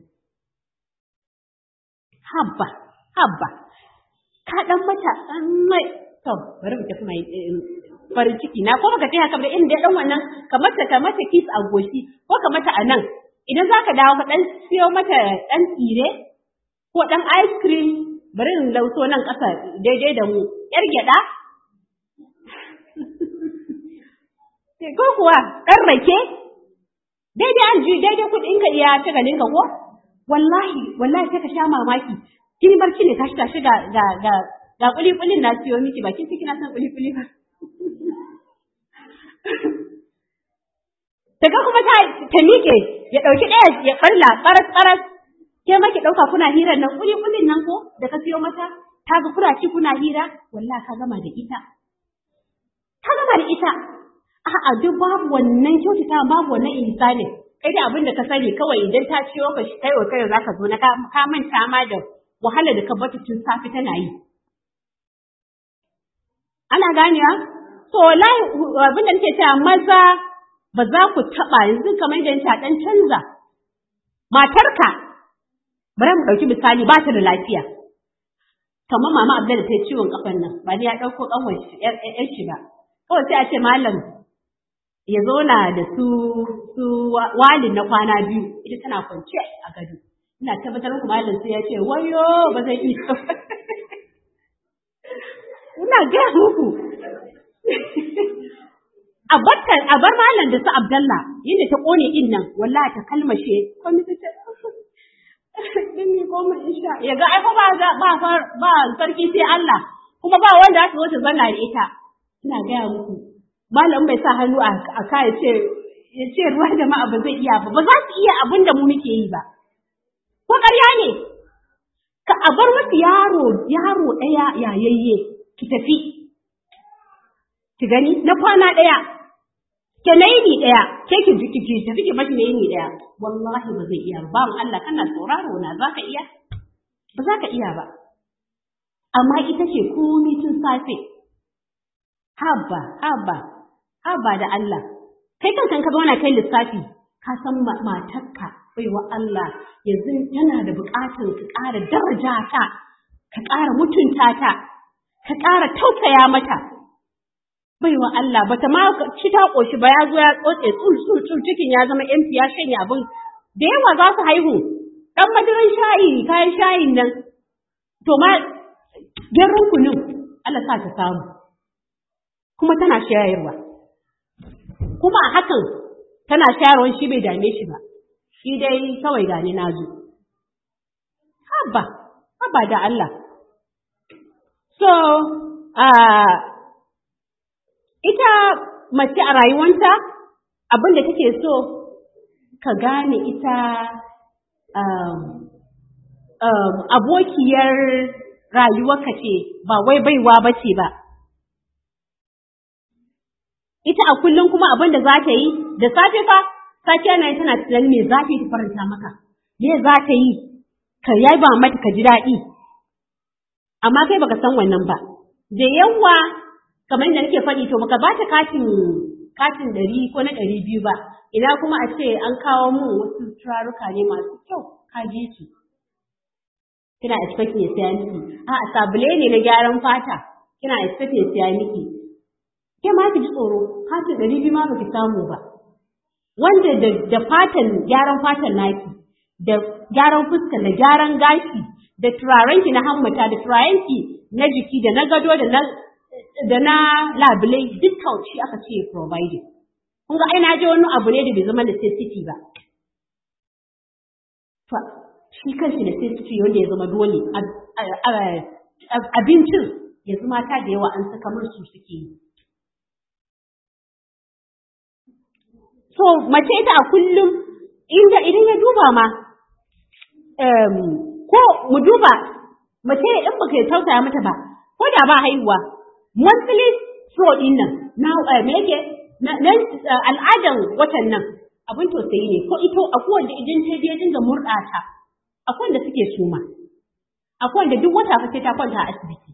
habba habba ka dan mata dan mai to bari mu tafi mai farin ciki na ko baka taya kamar inda dan wannan ka mata ka mata kiss a goshi ko ka mata a nan idan zaka dawo ka dan siyo mata dan tsire ko dan ice cream bari in lauso nan ƙasa daidai da mu yar gyada ko kuwa dan rake daidai an ji daidai kuɗin ka iya ta ganin ka ko wallahi wallahi sai ka sha mamaki kin barci ne tashi tashi ga ga ga ga kuli kulin na siyo miki bakin ciki na san kuli kuli ba daga kuma ta ta mike ya dauki daya ya barla baras baras ke ma ki dauka kuna hirar nan kuli kulin nan ko da ka siyo mata ta ga kuna ci kuna hira wallahi ka gama da ita ka gama da ita a'a duk babu wannan kyautata babu wannan ihsani kai da abin da ka sani kawai idan ta ciwo ka shi kai wa kai zaka zo na ka manta ma da wahala da ka bata tun safi tana yi ana ganewa to wallahi abin da nake cewa maza ba za ku taba yanzu kamar da ta dan canza matarka bari mu dauki misali ba ta da lafiya kamar mama Abdul ta ciwon kafan nan ba ni ya dauko kanwar shi yar shi ba kawai sai a ce malam ya zauna da su su walin na kwana biyu ita tana kwance a gado ina tabbatar muku malam sai ya ce wayo ba zai iya ina ga muku a barka a bar malam da su Abdallah yadda ta kone din nan wallahi ta kalmashe komai ta ce dinni komai insha ya ga ai ba ba ba sarki sai Allah kuma ba wanda aka zo ta zanna da ita ina gaya muku malam bai sa hannu a ka ya ce ya ce ruwa da ma ba zai iya ba ba za su iya abin da mu muke yi ba ko ƙarya ne ka a bar wasu yaro yaro ɗaya yayayye ki tafi ki gani na kwana ɗaya ke na yini ɗaya ke ki ki ki tafi ki mashi na yini ɗaya wallahi ba zai iya ba mu Allah kana sauraro na za ka iya ba za ka iya ba amma ita ce komai tun safe haba haba haba da Allah kai kanka ka zauna kai lissafi ka san matarka baiwa Allah yanzu tana da buƙatar ka ƙara daraja ta ka ƙara mutunta ta ka ƙara tausaya mata baiwa Allah bata ma ci ta ƙoshi ba ya zo ya tsotse tsul tsul tsul cikin ya zama empty ya shanya abin da yawa za su haihu dan madaran shayi kayan shayin nan to ma garin kunun Allah sa ta samu kuma tana shayarwa kuma a hakan tana shayarwan shi bai dame shi ba shi dai kawai gani na zo haba haba da Allah so uh, ita mace a rayuwanta abin da take so ka gane ita um, um, abokiyar rayuwarka ce ba wai baiwa ba ce ba ita a kullum kuma abin da za ta yi da safe fa safiya na tana tunanin me za ta yi ta faranta maka me za ta yi ka yaba mata ka ji daɗi amma kai baka san wannan ba da yawa kamar da nake faɗi to baka bata katin katin ɗari ko na ɗari biyu ba ina kuma a ce an kawo mun wasu turaruka ne masu kyau ka ji su kina expect ya siya miki a sabule ne na gyaran fata kina expect ya siya miki ke ma ki ji tsoro katin ɗari biyu ma baki samu ba wanda da, da fatan gyaran fatan naki da gyaran fuska da gyaran gashi da turarenki na hammata da turarenki na jiki da na gado da na da na labule dukkan shi aka ce providing kun ga ai na je wani abu ne da bai zama necessity ba to shi kanshi necessity wanda ya zama dole abincin yanzu mata da yawa an saka musu suke yi So, mace ita a kullum inda idan ya duba ma, ko mu duba mace in baka yi tausaya mata ba, ko da ba haihuwa, monthly flow din nan, na me yake, na al'adan watan nan abin tausayi ne, ko ito akwai wanda idan ta je dinga murɗa ta, akwai wanda suke suma, akwai wanda duk wata fa sai ta kwanta a asibiti.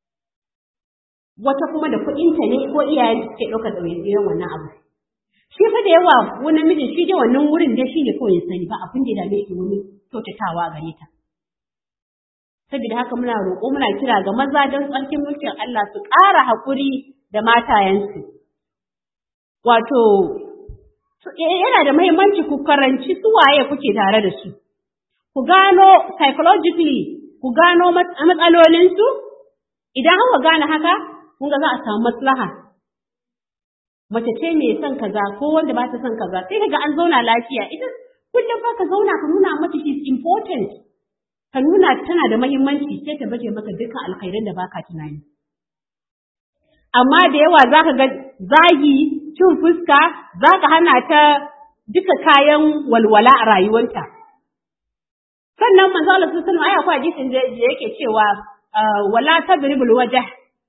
Wata kuma da kuɗinta ne ko iyayen suke ɗaukar ɗawainiyar wannan abu. shi fa da yawa wani mijin shi dai wannan wurin dai shi ne kawai ya sani ba abin da ya dame shi wani kyautatawa a gare ta saboda haka muna roƙo muna kira ga maza don tsarkin mulkin Allah su ƙara haƙuri da matayensu wato yana da muhimmanci ku karanci su waye kuke tare da su ku gano psychologically ku gano matsalolinsu idan haka gane haka kun ga za a samu maslaha mace ce mai son kaza ko wanda ba ta son kaza sai kaga an zauna lafiya ita kullum fa ka zauna ka nuna mata she is important ka nuna tana da muhimmanci sai ta baje maka dukkan alkhairan da baka tunani amma da yawa zaka ga zagi cin fuska zaka hana ta duka kayan walwala a rayuwarta sannan manzo Allah sallallahu alaihi wasallam ayi akwai hadisin da yake cewa wala tadribul wajh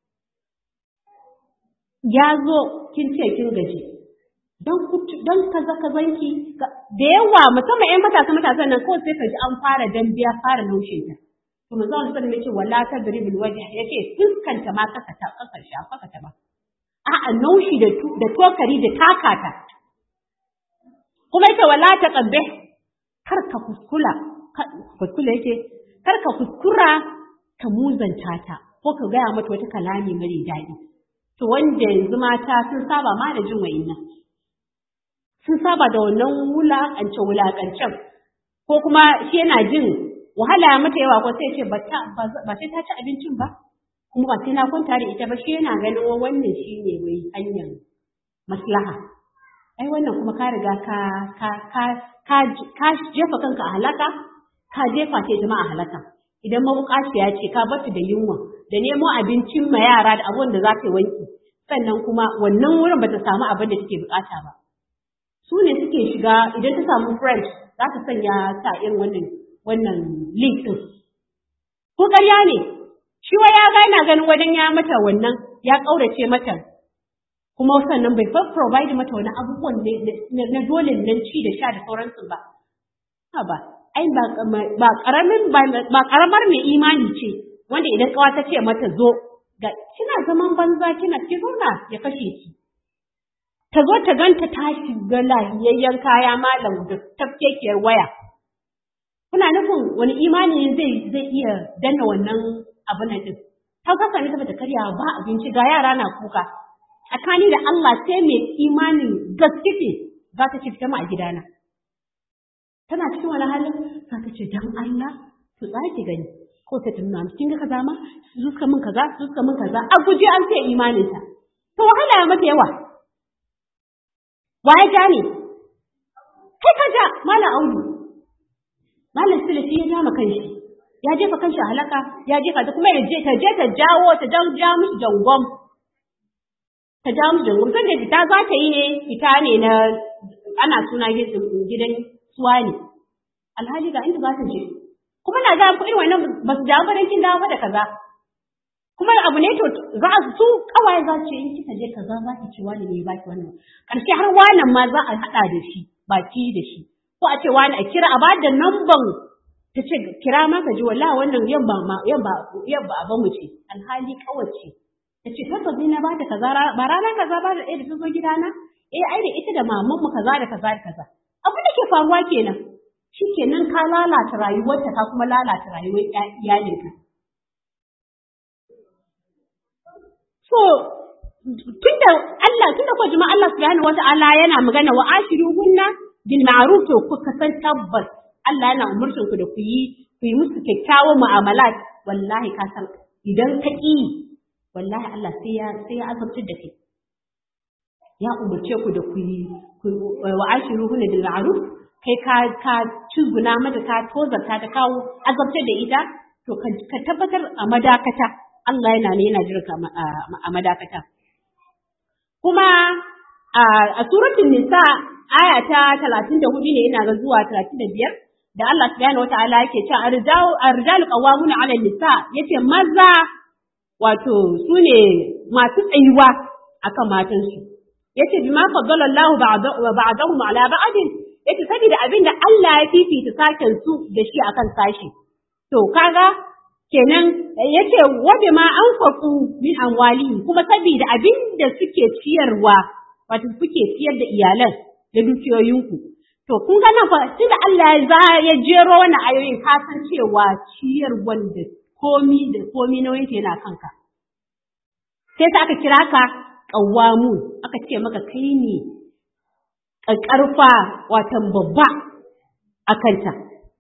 ya zo kin ce kin gaji don don kaza kazanki da yawa musamman ƴan matasa matasan nan kawai sai ka ji an fara dambiya fara naushe ta to manzo Allah sallallahu alaihi wasallam wala tadribul wajh yace fuskanta ma kaka ta kaka shafa ka ta ba a'a naushi da da tokari da takata kuma ita wala ta qabbe kar ka kuskula kuskula yake kar ka kuskura ka muzanta ta ko ka gaya mata wata kalami mare daɗi to wanda yanzu mata sun saba ma da jin wa'innan sun saba da wannan wulaƙance wulaƙancen ko kuma shi yana jin wahala mata yawa ko sai ce ba sai ta ci abincin ba kuma ba sai na kwanta da ita ba shi yana ganin wannan shi ne wai hanyar maslaha ai wannan kuma ka riga ka ka ka ka ka jefa kanka a halaka ka jefa ce jama'a halaka idan mabukaciya ce ka bata da yunwa da nemo abincin ma yara da abubuwan da za ta wanki sannan kuma wannan wurin bata samu abin da take bukata ba su ne suke shiga idan ta samu friend za ta sanya ta irin wannan wannan link din ko ƙarya ne shi wa ya ga yana ganin wajen ya mata wannan ya ƙaurace mata kuma sannan bai fa provide mata wani abubuwan na dole nan ci da sha da sauransu ba ha ba ai ba ba karamin ba karamar mai imani ce wanda idan kawa ta ce mata zo ga kina zaman banza kina ki zauna ya kashe ki ta zo ta ganta ta shiga lahiyayyen kaya malam da tafkekiyar waya kuna nufin wani imani zai zai iya danna wannan abin nan din ta kasa ne saboda karya ba abinci ga yara na kuka tsakani da Allah sai mai imanin gaske ce za ta ce fita ma a gidana tana cikin wani halin za ta ce dan Allah su tsaki gani ko ta tunna kin ga kaza ma su suka min kaza su suka min kaza a guje an sai imanin ta to wahala ya mata yawa waye ja ne kai ka ja malam audu malam sule shi ya ja ma kanshi ya jefa kanshi a halaka ya jefa ta kuma ya je ta je ta jawo ta jan ja mishi jangon ta ja mishi jangon kan da fita za ta yi ne fita ne na ana suna gidan suwa ne alhali ga inda za ta je kuma na ga ku irin wannan ba su dawo ba kin dawo da kaza kuma abu ne to za su kawai za su in kika je kaza za ki ci wani ne baki wannan karshe har wannan ma za a hada da shi baki da shi ko a ce wani a kira a ba da namban ta ce kira ma ka ji wallahi wannan yamma ma yamma yamma a mu ce alhali kawace ta ce tabbas ni na ba da kaza ba rana kaza ba da ɗaya da sun zo gidana eh ai da ita da maman mu kaza da kaza da kaza abin da ke faruwa kenan shikenan ka lalata rayuwarta ka kuma lalata rayuwar iyalinka so tunda Allah tunda ko jama'a Allah subhanahu wata'ala yana magana wa ashiruhunna bil ma'ruf to ku kasan tabbas Allah yana umurtin ku da ku yi ku yi musu kyakkyawan mu'amalat wallahi ka san idan ka ki wallahi Allah sai ya sai ya azabtar da kai ya umurce ku da ku yi wa ashiruhunna bil ma'ruf kai ka ka cizguna mata ka tozarta ta kawo azabtar da ita to ka tabbatar a madakata Allah yana ne yana jirka a madakata kuma a suratul nisa aya ta 34 ne ina ga zuwa 35 da Allah subhanahu wataala yake cewa arjalu arjalu qawwamuna 'ala nisa yace maza wato sune masu tsayuwa akan matansu yace bima faddala Allahu ba'dahum 'ala ba'din yace saboda abin da Allah ya fifita sashen su da shi akan sashi to kaga kenan yace wabe ma an faku min amwali kuma saboda abin da suke ciyarwa wato suke ciyar da iyalan da dukiyoyinku to kun ga nan fa tunda Allah ya ya jero wannan ayoyin ka san cewa ciyar wanda komi da komi nauyin yana kanka sai ta aka kira ka qawwamu aka ce maka kai ne ƙarfa watan babba a kanta.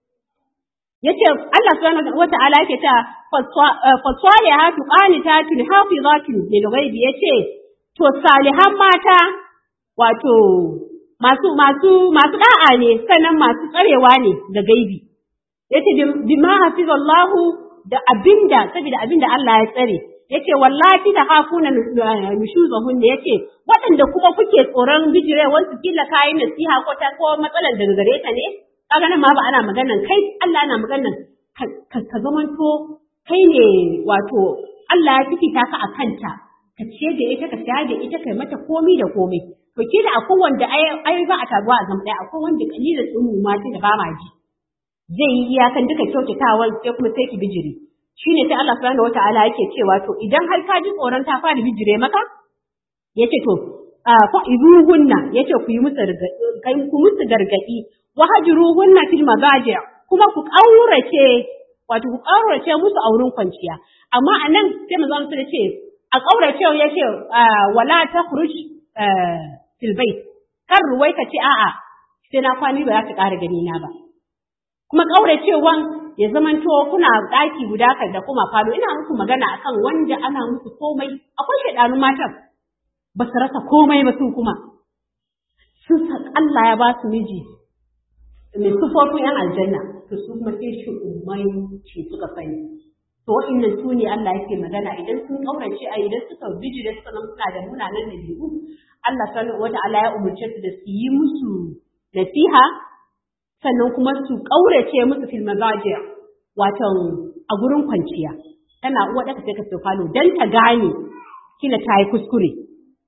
Ya ce, Allah subhanahu wa ta'ala yake ta faswale ha tu ƙanita tun hafi za tu lil ghaibi ya ce, to salihan mata wato masu masu masu da'a ne sannan masu tsarewa ne ga gaibi. Ya ce, bima hafizallahu da abinda saboda abinda Allah ya tsare. yace wallahi da hafuna nushuzahun ne yace waɗanda kuma kuke tsoron bijirewar su kila kayan nasiha ko ta ko matsalar daga gare ta ne kaga nan ma ba ana maganan kai Allah ana maganan ka zamanto kai ne wato Allah ya fifita ka a kanta ka ciye da ita ka shayar da ita kai mata komi da komai to kila akwai wanda ai ba a taruwa a zama ɗaya akwai wanda kalilan tsumu ma da ba ma ji zai yi iyakan duka kyautatawar sai kuma sai ki bijiri shine sai Allah subhanahu wata'ala yake cewa to idan har ka ji tsoron ta fara bijire maka yace to fa iruhunna yace ku yi musu kai ku musu gargadi wa hajruhunna fil mazaji kuma ku kaurace wato ku kaurace musu a wurin kwanciya amma anan sai manzo Allah ce a kaurace yace wala takhruj fil bait kar ruwai ka ce a'a sai na kwani ba za ta ƙara gani na ba kuma kauracewan ya zamanto kuna ɗaki guda kan da kuma falo ina muku magana akan wanda ana musu komai akwai shaidanu matan ba su rasa komai ba su kuma sun san Allah ya ba su miji mai sufofin yan aljanna to su kuma sai shi umai ce suka sani to wa'annan su ne Allah yake magana idan sun kaurace a idan suka bijire suka zama suna da munanan dabi'u Allah subhanahu wata'ala ya umurce su da su yi musu nasiha sannan kuma su ƙaurace musu fil mazaji wato a gurin kwanciya tana uwa ɗaka sai ka ce falo dan ta gane kila ta yi kuskure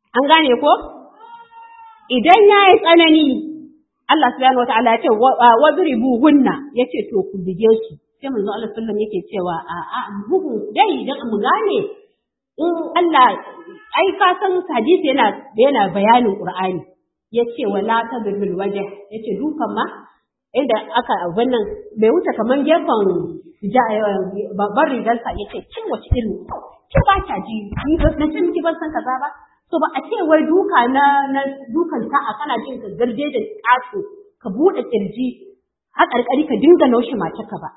an gane ko idan ya yi tsanani Allah subhanahu wataala ya ce wadribu hunna yace to ku bige su sai manzo Allah sallallahu yake cewa a a bugu dai idan mu gane in Allah ai ka san hadisi yana yana bayanin Qur'ani yace wala tadrul wajh yace dukan ma inda aka abin nan bai wuce kaman gefen babban rigarsa yace kin wace irin ki ba ta ji ni ba na ce miki ban san kaza ba to ba a ce wai duka na na dukan sa'a kana jin ka garje da ƙato ka buɗe kirji har ƙarƙari ka dinga naushe matarka ba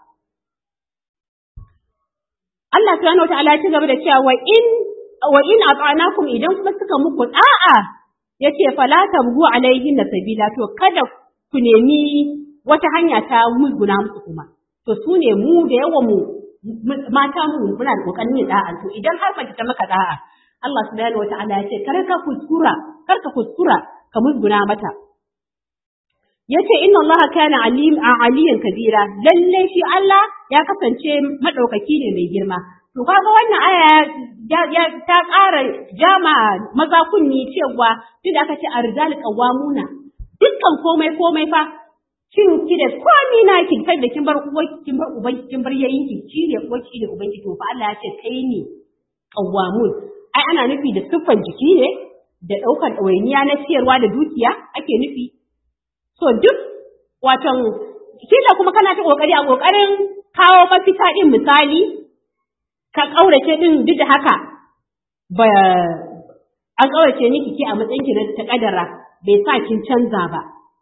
Allah subhanahu wataala ya ci gaba da cewa wa in wa in ata'nakum idan kuma suka muku da'a yace fala tabgu alaihin sabila to kada ku nemi wata hanya ta musguna musu kuma to su ne mu da yawan mu mata mu muna da kokarin yin da'a to idan har mace ta maka da'a Allah subhanahu wataala ya ce kar ka kuskura kar ka kuskura ka musguna mata yace inna Allah kana alim aliyan kabira lalle shi Allah ya kasance madaukaki ne mai girma to kaga wannan aya ya ta ƙara jama maza kunni cewa duk aka ce arjal qawamuna dukkan komai komai fa kin ki da komi na ki kai da kin bar uwar kin bar uban kin bar yayin ki shi ne uwar ki da uban ki to fa Allah ya ce kai ne qawamun ai ana nufi da siffan jiki ne da ɗaukar ɗawainiya na ciyarwa da dukiya ake nufi So duk watan kila kuma kana ta kokari a kokarin kawo mafita din misali ka kaurace din duk da haka ba an kaurace ni kike a matsayin ki na ta kadara bai sa kin canza ba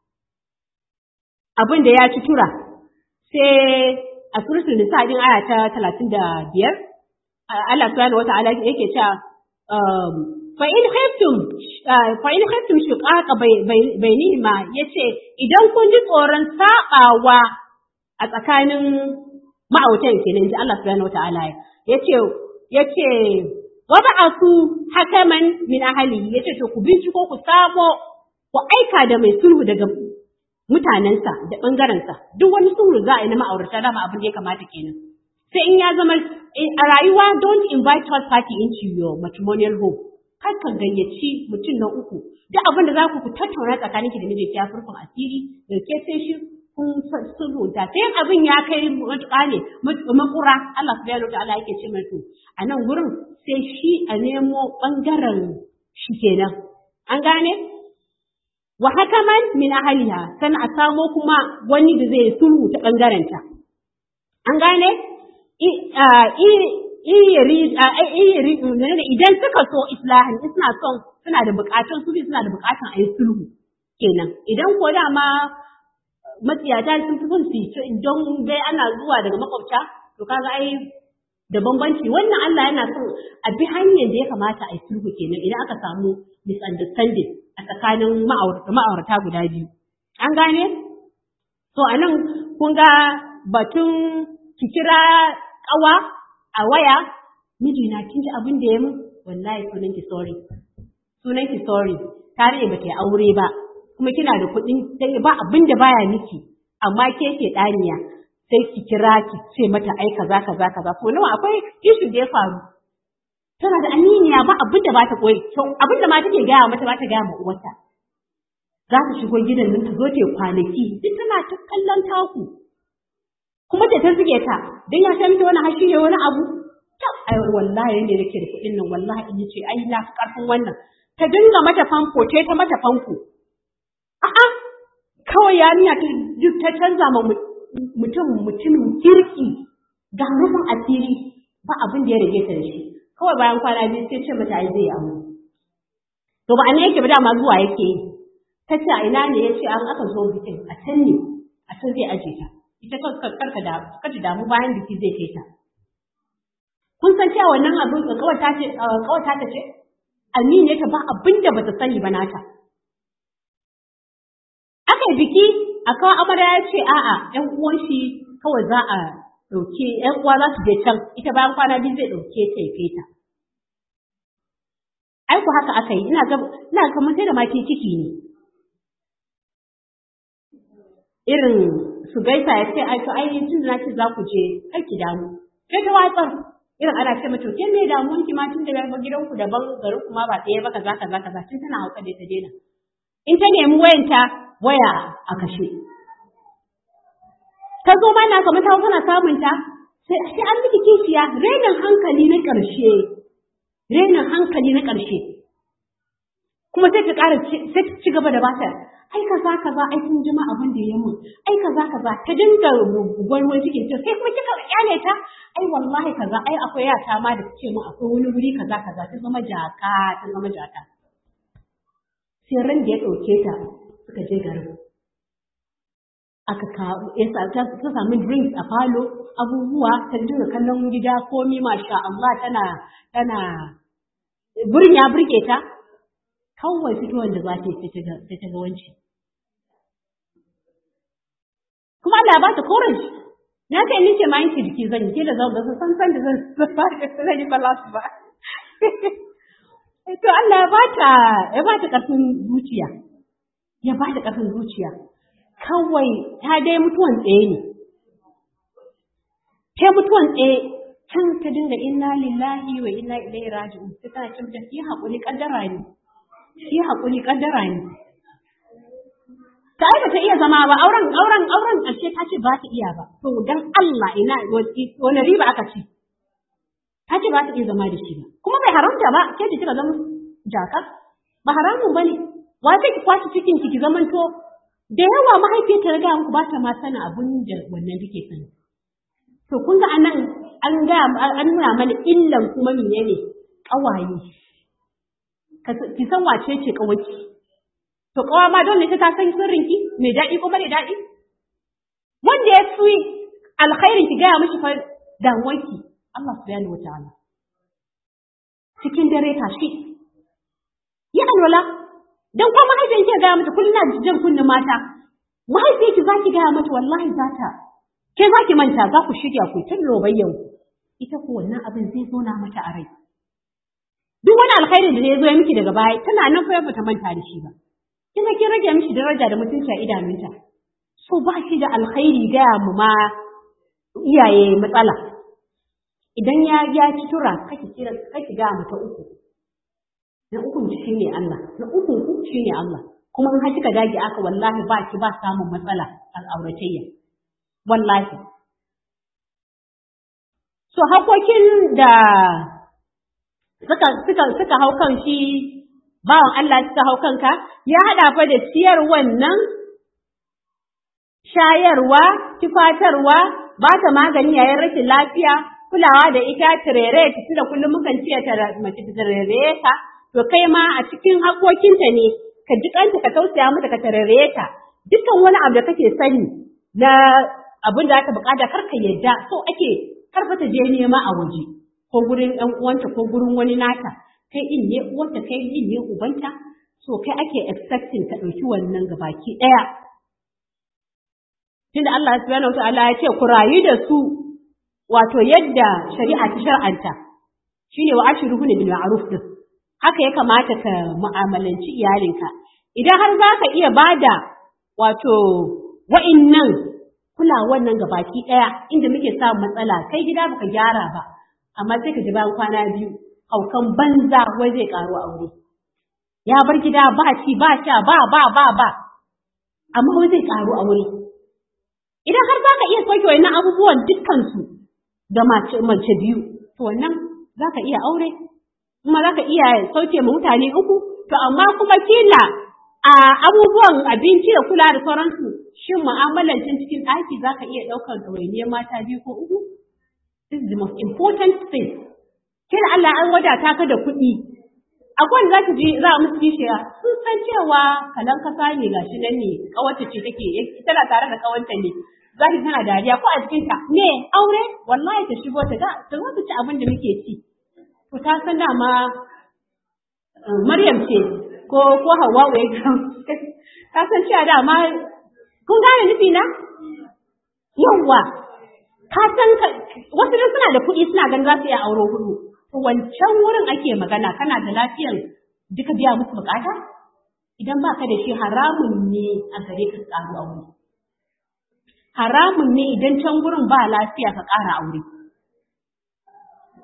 abin da ya ci tura sai a suratul nisa din aya ta 35 Allah subhanahu wata'ala yake cewa fa in khiftum fa in khiftum shiqaqa bainihima yace idan kun ji tsoron sabawa a tsakanin ma'autan kenan ji Allah subhanahu wataala yace yace wa ba'athu hakaman min ahlihi yace to ku binciko ku samo ku aika da mai sulhu daga mutanensa da ɓangarensa duk wani sulhu za a yi na ma'aurata dama abin da ya kamata kenan sai in ya zama a rayuwa don't invite third party into your matrimonial home kar ka gayyaci mutum na uku duk abin da za ku tattauna tsakaninki da mijinki ya furfun asiri da ke sai shi kun sulhunta sai abin ya kai matuƙa ne makura Allah subhanahu wa ta'ala yake ce mai to a nan gurin sai shi a nemo ɓangaren shi kenan an gane wa hakaman min ahliha san a samo kuma wani da zai sulhu ta ɓangarenta an gane idan suka so islahin suna son suna da bukatun su suna da bukatun a yi sulhu kenan idan ko dama matsiyata sun fi son su don bai ana zuwa daga makwabta to kaga ai da bambanci wannan Allah yana son a bi hanyar da ya kamata a yi sulhu kenan idan aka samu misunderstanding a tsakanin ma'aurata guda biyu an gane to a nan kun ga batun ki kira kawa a waya mijina kin ji abin da ya min wallahi sunan ki sorry sunan ki sorry tare ba ta aure ba kuma kina da kuɗin sai ba abin da baya miki amma ke ke ɗaniya sai ki kira ki ce mata ai kaza kaza kaza ko nawa akwai issue da ya faru tana da aminiya ba abin da ba ta koyi abin da ma take gaya mata ba ta gaya ma uwarta za ta shigo gidan nan ta zo ta kwanaki duk tana ta kallon taku kuma ta zuge ta dan ya san miki wani hashi ne wani abu tab ai wallahi yanda nake da kuɗin nan wallahi in ce ai na karfin wannan ta dinga mata fanko ta ta mata fanko a'a kawai yarinya ta ta canza ma mutum mutumin kirki ga rufin asiri ba abin da ya rage ta da shi kawai bayan kwana biyu sai ce mata ai zai amu to ba ne yake ba dama zuwa yake yi ta ce a ina ne ya ce an aka zo bikin a can ne a can zai aje ta ita karka da kaji damu bayan biki zai kai ta kun san cewa wannan abin kawata ce kawata ta ce amine ta ba abin da bata sani ba nata aka yi biki a kawo amarya ya ce a'a ƴan uwan shi kawai za a ɗauke ƴan uwa za su je can ita bayan kwana biyu zai ɗauke ta ya kai ta ai ku haka aka yi ina ga ina ga kamar sai da ma ciki ne irin su gaisa ya ce ai to ai tun da ce za ku je kar ki damu sai ta watsar irin ana ce mata ke me damuwan ki ma tun da ba gidanku daban garin kuma ba ɗaya ba kaza kaza kaza tun tana hauka da ta daina in ta nemi wayanta waya a kashe ta zo mana kamar ta tana samun ta sai sai an miki kishiya renin hankali na ƙarshe renin hankali na ƙarshe kuma sai ta ƙara sai ta ci gaba da bata ai kaza kaza ai kun jima abin da ya mun ai kaza kaza ta dinga gwarwar cikin ta sai kuma kika kyale ta ai wallahi kaza ai akwai yata ma da ce mun akwai wani wuri kaza kaza ta zama jaka ta zama jaka sai ran da ya ɗauke ta suka je garin aka kawo ta samu drinks a falo abubuwa ta dinga kallon gida komi masha Allah tana tana gurin ya burge ta kawai fitowar da za ta yi sai ta ga wanci kuma Allah ya ba ta courage na kai ni ce ma yanke jiki zan yi da zan ga san san da zan fara zan yi balance ba to Allah ya ba ta ya ba ta karfin zuciya ya ba ta karfin zuciya kawai ta dai mutuwan tsaye ne. Ta mutuwan tsaye can ta dinga inna lillahi wa inna ilaihi raji'un ta tana cin ta yi haƙuri ƙaddara ne. Yi haƙuri ƙaddara ne. Ta ai ta iya zama ba auren auren auren ƙarshe ta ce ba ta iya ba. To dan Allah ina wani riba aka ci. Ta ce ba ta iya zama da shi ba. Kuma bai haramta ba ke ji kika zama jaka. Ba haramun ba ne. Wa ki kwaci cikin ki zamanto da yawa mahaifiyar ta riga muku ba ta ma sana abun da wannan take sani. To kun ga anan an ga an nuna mana illan kuma menene kawaye. Ki san wace ce kawaki. To kawa ma dole ta san sirrin ki mai daɗi ko mara daɗi. Wanda ya fi alkhairin ki gaya mishi fa damuwarki Allah subhanahu wataala. Cikin dare tashi. Yi alwala dan kuma mahaifiyar ki gaya mata kullum na jan kunnin mata mahaifiyar ki zaki gaya mata wallahi za ta ke zaki manta za ku shirya ku tun lobayyan ku ita ko wannan abin zai zo na mata a rai duk wani alkhairin da ya zo ya miki daga baya tana nan fa bata manta da shi ba kin ga kin rage mishi daraja da mutunci a idanunta so ba shi da alkhairi gaya mu ma iyaye matsala idan ya ya ci tura kake kira kake ga mata uku na ukun shi ne Allah na ukun ku shi ne Allah kuma in har kika dage aka wallahi ba ki ba samun matsala al'auratayya wallahi so hakokin da suka suka suka hau kan shi bawan Allah suka hau kanka ya hada fa da ciyar wannan shayarwa tufatarwa ba ta magani yayin rashin lafiya kulawa da ita turere tunda kullum mukan ce ta mace turere ka to kai ma a cikin haƙoƙinta ne ka ji kanta ka tausaya mata ka tarare ta dukkan wani abu da kake sani na abin da aka bukata kar ka yadda so ake karfa ta je nema a waje ko gurin ɗan uwanta ko gurin wani nata kai in ne uwanta kai in ne ubanta so kai ake expecting ka ɗauki wannan gabaki ɗaya tunda Allah subhanahu wataala ya ce ku rayu da su wato yadda shari'a ta shar'anta shine wa ashiruhu bil ma'ruf din haka ya kamata ka mu'amalanci iyalinka idan har za ka iya bada wato wa'innan kulawan nan gabaki ɗaya inda muke samun matsala kai gida baka gyara ba amma sai ka ji bayan kwana biyu haukan banza wai zai karo aure ya bar gida ba ci ba sha ba ba ba ba amma wai zai karo aure idan har za ka iya sauke wannan abubuwan dukkansu ga mace biyu to wannan za ka iya aure kuma za ka iya sauke ma mutane uku, to amma kuma kila a abubuwan abinci da kula da sauransu, shin mu'amalancin cikin ɗaki za ka iya ɗaukar ɗawainiyar mata biyu ko uku? This is the most important thing. Kila Allah an wadata ka da kuɗi. Akwai za ta ji za a musu kishiya sun san cewa kalan kasa ne gashi nan ne kawace ce take tana tare da kawanta ne za ta tana dariya ko a cikinta ne aure wallahi ta shigo ta ga ta zo ta ci abin da muke ci. to ta san dama Maryam ce ko ko Hawwa ya ta san cewa dama kun gane nufi na yawa ka san wasu dai suna da kuɗi suna ganin za su iya auro hudu to wancan wurin ake magana kana da lafiyar duka biya musu bukata idan ba ka da shi haramun ne a gare ka ƙaru aure haramun ne idan can gurin ba lafiya ka ƙara aure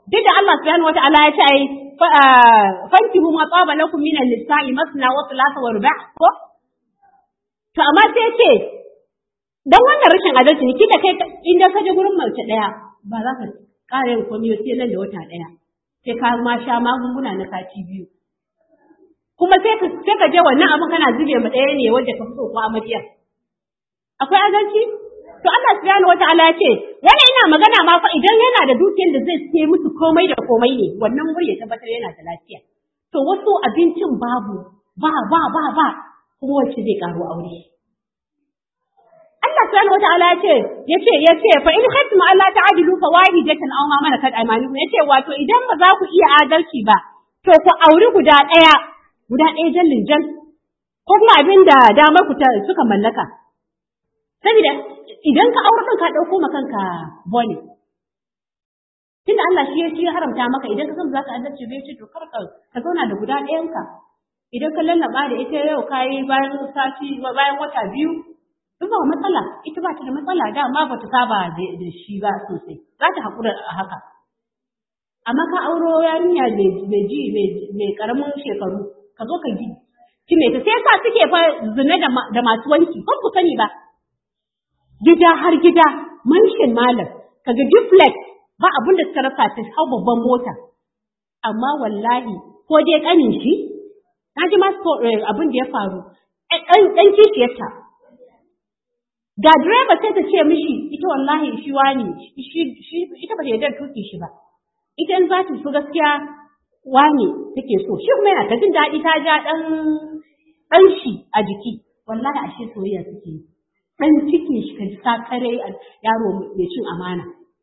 duk da Allah subhanahu wata'ala ya ce ai fankihu ma tsaba lakum minan nisa'i masna wa thulatha wa ruba' ko to amma sai ce dan wannan rashin adalci ne kika kai inda ka je gurin mace daya ba za ka ƙara yin komai sai nan da wata daya sai ka ma sha magunguna na sati biyu kuma sai ka sai ka je wannan abin kana zube ma ɗaya ne wanda ka fito ko amarya akwai adalci to Allah subhanahu wataala ya ce wani ina magana ma fa idan yana da dukiyar da zai sai musu komai da komai ne wannan wuri ya tabbatar yana da lafiya to wasu abincin babu ba ba ba ba kuma wacce zai karo aure Allah subhanahu wataala ya ce yace yace fa in khaytum alla ta'dilu fawahidatan aw ma malakat aymanukum yace wato idan ba za ku iya adalci ba to ku auri guda ɗaya guda ɗaya jallin jan ko kuma abin da damar ku suka mallaka saboda idan ka aure kanka ɗauko ma kanka bone tunda Allah shi ya shi ya haramta maka idan ka san za ka adalci bai ce to kar ka ka zauna da guda ɗayanka idan ka lallaba da ita yau kayi bayan sati bayan wata biyu in ba matsala ita ba ta da matsala dama ba ta saba da shi ba sosai za ta haƙura a haka amma ka auro yarinya mai ji mai karamin shekaru ka zo ka ji kime ta sai sa suke fa zina da masu wanki ko ku sani ba gida har gida manshin malam kaga duplex ba abin da suka rasa ta hau babban mota amma wallahi ko dai kanin shi na ji masu abin da ya faru ɗan kishiyarta ga direba sai ta ce mishi ita wallahi shi wani ita ba ta yarda tuki shi ba ita in za ta so gaskiya wane take so shi kuma yana ta jin daɗi ta ja ɗan ɗan shi a jiki wallahi ashe soyayya suke yi ɗan cikin shi ka ji sakare yaro mai cin amana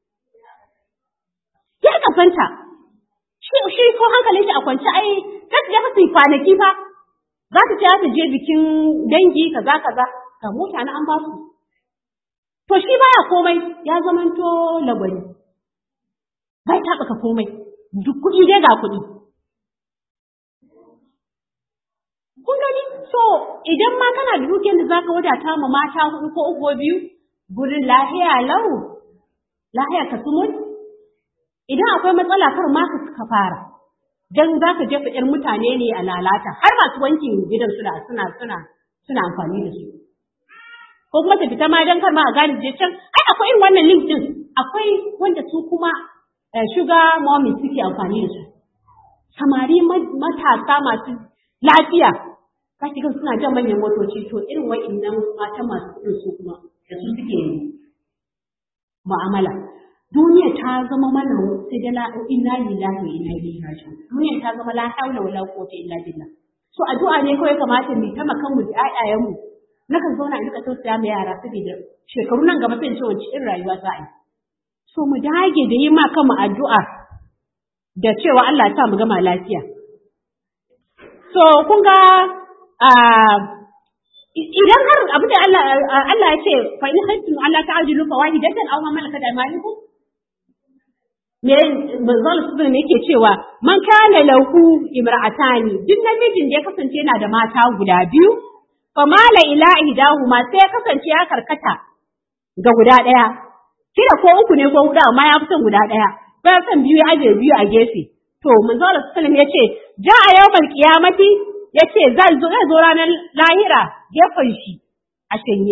ya kafanta shi shi ko hankalin shi a kwance ai ta je fa su kwanaki fa za ta ce ta je bikin dangi kaza kaza ga mota na an ba su to shi baya komai ya zamanto lagwani bai taɓa ka komai duk kuɗi dai ga kuɗi. Kun gani so idan ma kana da dukiyar da za ka wadata ma mata huɗu ko uku biyu gurin lahiya lau lahiya ka sumun idan akwai matsala kar ma ka fara dan za ka jefa ƴar mutane ne a lalata har masu wankin gidan suna suna suna suna amfani da su ko kuma ta fita ma dan kar ma a gane je can ai akwai irin wannan link din akwai wanda su kuma sugar mommy suke amfani da su. Samari matasa masu lafiya, ka ga suna jan manyan motoci to irin wa'innan mata masu kuɗin su kuma da su suke mu'amala. Duniya ta zama mana sai da inna lillahi wa inna ilaihi raji'un. Duniya ta zama la haula wala quwwata illa billah. So addu'a ne kawai kamata mu ta makan mu da ƴaƴayen mu. Nakan zauna in ka tausaya ma yara saboda shekaru nan gaba sai in ce wace irin rayuwa za a yi. so mu dage da yi ma kanmu addu'a da cewa Allah ta mu gama lafiya. So kun ga idan har abin da Allah ya ce fa in khaytum Allah ta'jilu fa wahidatan aw ma malakat aymanukum me manzon su ne yake cewa man kana lahu imra'atani duk namijin da ya kasance yana da mata guda biyu fa mala ila ihdahuma sai ya kasance ya karkata ga guda ɗaya kila ko uku ne ko huɗu amma ya fi son guda ɗaya ba ya son biyu ya ajiye biyu a gefe to manzo Allah sallallahu ya ce ja a yawmal qiyamati ya ce zai zo zai zo ranar lahira gefen shi a shanye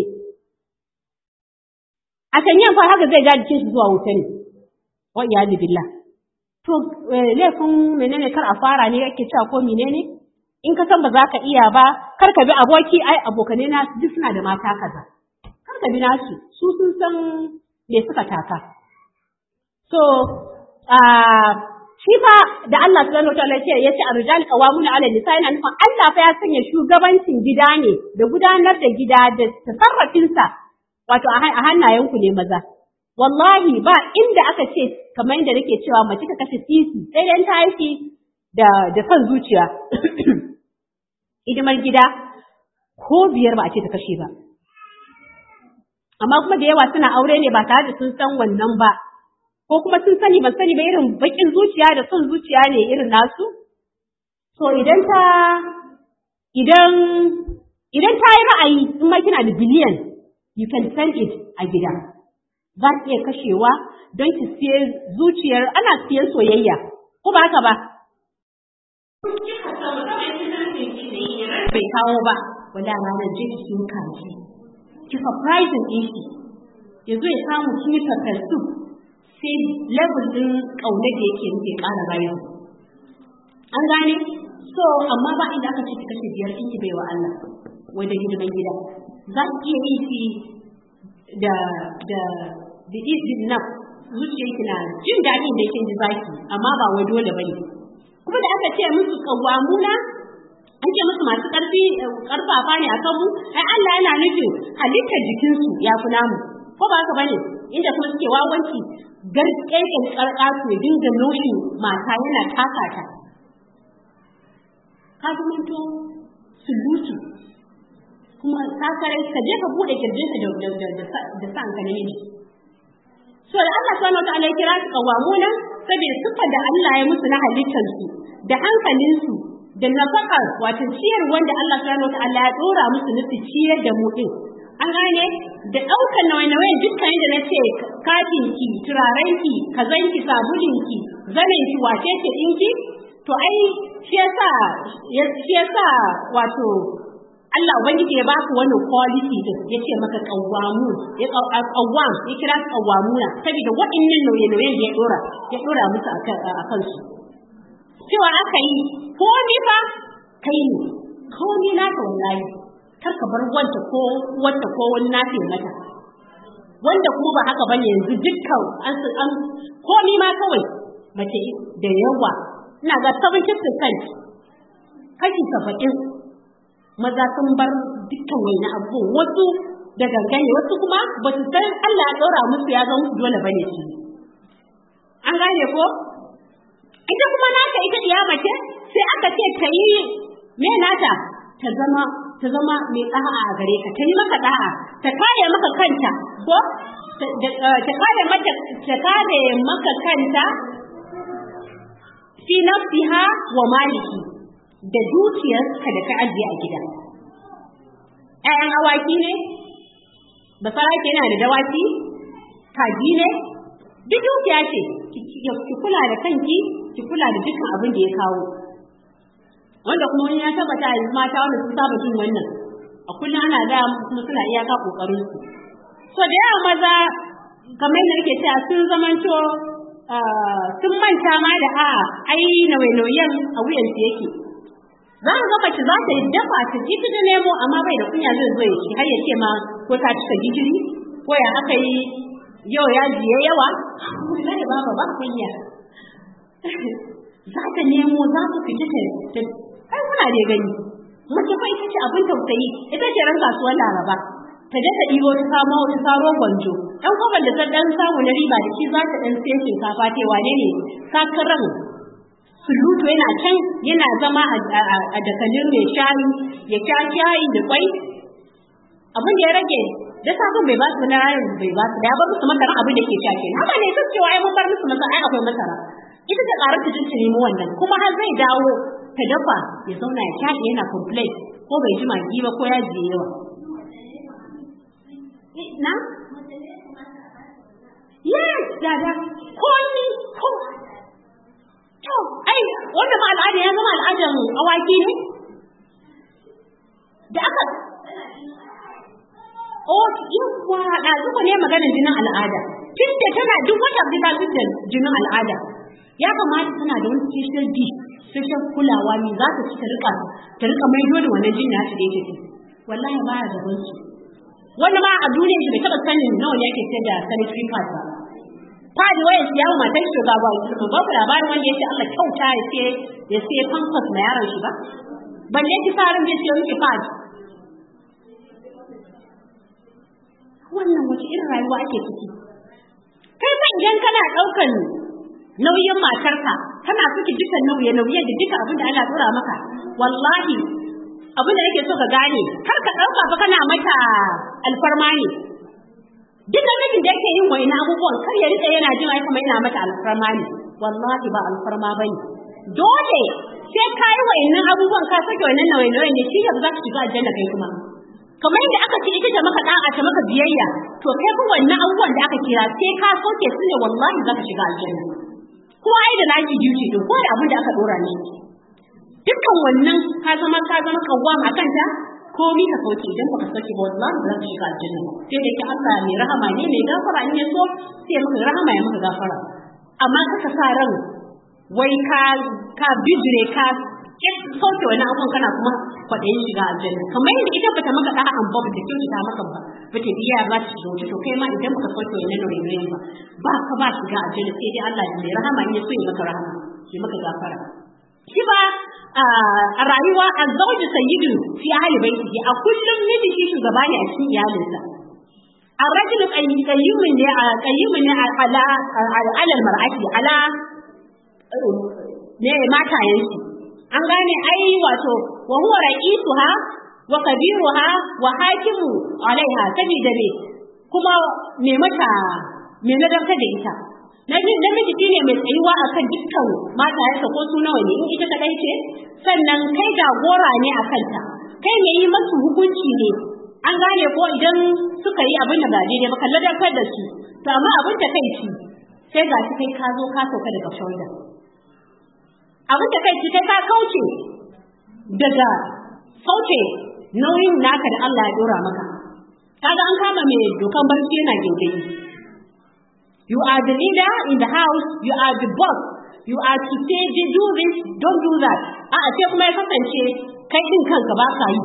a shanyen fa haka zai ja jikin shi zuwa wuta ne wa iyadu billah to laifin menene kar a fara ne yake cewa ko menene in ka san ba za ka iya ba kar ka bi aboki ai abokanai na duk suna da mata kaza kar ka bi nasu su sun san me suka taka. So, shi fa da Allah subhanahu wa ta'ala ya ce arjal qawamuna 'ala nisa yana nufin Allah fa ya sanya shugabancin gida ne da gudanar da gida da tasarrafin sa wato a hannayen ku ne maza. Wallahi ba inda aka ce kamar inda nake cewa mace ta kashe sisi sai dan ta aiki da da son zuciya. Hidimar gida ko biyar ba a ce ta kashe ba. amma kuma da yawa suna aure ne ba tare da sun san wannan ba ko kuma sun sani ban sani ba irin bakin zuciya da son zuciya ne irin nasu so idan ta idan idan ta yi ra'ayi in ma kina da biliyan you can send it a gida za ki iya kashewa don ki siye zuciyar ana siyan soyayya ko ba haka ba bai kawo ba wanda ranar je ki siyo kaji ki surprising din shi ya zo ya samu kin yi su sai level din kaune da yake nufi ƙara bayan an gane so amma ba inda aka ce ki kashe biyar in ki baiwa Allah wai da hidiman gida za ki iya yi shi da da da izin naf zuciyarki na jin daɗin da kin ji zaki amma ba wai dole bane kuma da aka ce musu kawamuna an ce musu masu ƙarfi ƙarfafa ne a kanmu ai Allah yana nufin halittar jikinsu ya fi namu ko ba haka bane inda kuma suke wawanci garƙeƙen ƙarƙasu ya dinga noshin mata yana taka ta ka zamanto sulutu kuma sakarai ka je ka buɗe kirjinka da da da sa ka namiji so da Allah subhanahu wa ta'ala ya kira su kawamuna saboda siffar da Allah ya musu na halittarsu da hankalinsu da nafakar wato ciyar wanda Allah subhanahu wataala ya dora musu nufi ciyar da mu din an gane da ɗaukar nawai-nawai dukkan yadda na ce katinki turarenki kazanki sabulinki zanenki wace ce ɗinki to ai shi yasa shi yasa wato Allah ubangiji ya baka wannan quality din ya ce maka qawwamu ya qawwam ya kira qawwamuna saboda waɗannan nauye-nauyen da ya dora ya dora musu akan su cewa aka yi ko ni fa kai ne ko ni na ta wallahi kar ka bar wanda ko wanda ko wani na ta mata wanda kuma ba haka bane yanzu dukkan an an ko ni ma kawai mace da yawa ina ga 70% kashi 70 maza sun bar dukkan wani abu wasu da gangane wasu kuma ba su san Allah ya ɗora musu ya zama musu dole bane shi an gane ko ita kuma nata ita diya mace sai aka ce ta yi me nata ta zama ta zama mai da'a a gare ka ta yi maka da'a ta kare maka kanta ko ta kare mata ta kare maka kanta fi nafsiha wa maliki da dukiyarka da ka ajiye a gida ƴaƴan awaki ne ba sarake yana da dawaki kaji ne duk dukiya ce ki kula da kanki ki kula da dukkan abin da ya kawo wanda kuma wani ya tabbata yanzu mata wanda sun saba jin wannan a kullum ana da kuma suna iyaka kokarin su so da yawa maza kamar yadda nake cewa sun zamanto sun manta ma da a ai nauye-nauyen a wuyansu yake za mu ga mace za ta yi dafa ta ji ta nemo amma bai da kunya zai zo ya ci har ya ce ma ko ta cika gishiri ko ya aka yi yau ya jiye yawa na da baba ba kunya za ta nemo za ku fita ta ai kuna da gani mace fa ita ce abin tausayi ita ce ran kasuwar laraba ta je ta ɗibo ta samo ta saro gwanjo ɗan kwaban da ta ɗan samu na riba da shi za ta ɗan sai shinkafa ta wane ne sakaran sulutu yana can yana zama a dakalin mai shayi ya sha shayi da kwai abin da ya rage da sabon bai ba su na ranar bai ba su da ya bar musu masara abin da ke sha ke haka ne sun cewa ai mun bar musu masara ai akwai masara ita ta ƙarar ta jin nemo wannan kuma har zai dawo ta dafa ya zauna ya sha yana complain ko bai ji magi ba ko ya ji yawa na yes dada ko ni ko to ai wannan ma al'ada ya zama al'adan awaki ne da aka O yawa da zuwa ne maganar jinin al'ada. Tun da tana duk wata bisa da jinin al'ada. Ya kamata tana da wani special dish, special kulawa ne za ta ci ta rika ta rika maido da wannan jinin nashi da yake ci. Wallahi ba ya gaban su. Wanda ma a duniya shi bai taɓa sanin nawa ne yake sayar da sanitary pad ba. Pad waya shi yawo matan shi ga ba ba ku labarin wanda yake Allah kyauta ya sai ya sai pampers na yaron shi ba. Balle ki sa ran zai siyo miki pad. wannan wace irin rayuwa ake ciki kai fa idan kana ɗaukan nauyin matarka kana suke dukan nauye nauye da duka abin da Allah dora maka wallahi abin da nake so ka gane kar ka ɗauka fa kana mata alfarma ne duk namijin da yake yin wani abubuwan kar ya rika yana jin ai kuma ina mata alfarma ne wallahi ba alfarma bane dole sai ka yi wa'annan abubuwan ka sake wannan nauye nauye ne shi ne za ka shiga aljanna kai kuma kamar yadda aka ce ita da maka da'a ta maka biyayya to kai fa wannan abubuwan da aka kira sai ka soke su ne wallahi zaka shiga aljanna ko ai da naki duty din ko da abin da aka dora ne dukkan wannan ka zama ka zama kawwam akan ta komi ka soke idan baka soke ba wallahi za ka shiga aljanna sai da yake Allah mai rahama ne mai gafara in ya so sai maka rahama ya maka gafara amma kaka sa ran wai ka ka bijire ka sauke wani abun kana kuma kwaɗayin shiga aljanna kamar yadda ita bata maka ɗa'a an ba bata kyautata maka ba bata biya ba ta shiga wuta to kai ma idan baka sauke wani nauyin ba ba ka ba shiga aljanna sai dai Allah mai rahama in ya so ya maka rahama ya maka gafara shi ba a rayuwa azzawju sayyidun fi ahli baitihi a kullum miji shi shugaba ne a cikin iyalinsa الرجل قيم قيم على على المرأة على ne matayensu an gane ai wato wa huwa ra'isuha wa kabiruha wa hakimu alaiha sabida me kuma me mata me nadarta da ita namiji shine mai tsayuwa akan dukkan matayensa ko su nawa ne in ita kadai ce sannan kai jagora ne a kanta kai ne yi masu hukunci ne an gane ko idan suka yi abin da ba daidai ba kalla dakar da su to amma abin da kai ci sai ga shi kai ka zo ka sauka daga shoulder abin da kai ci kai ka kauce daga sauke nauyin naka da Allah ya dora maka kaga an kama mai dokan barci yana gindin you are the leader in the house you are the boss you are to say do this don't do that a a sai kuma ya kasance kai din kanka ba ka yi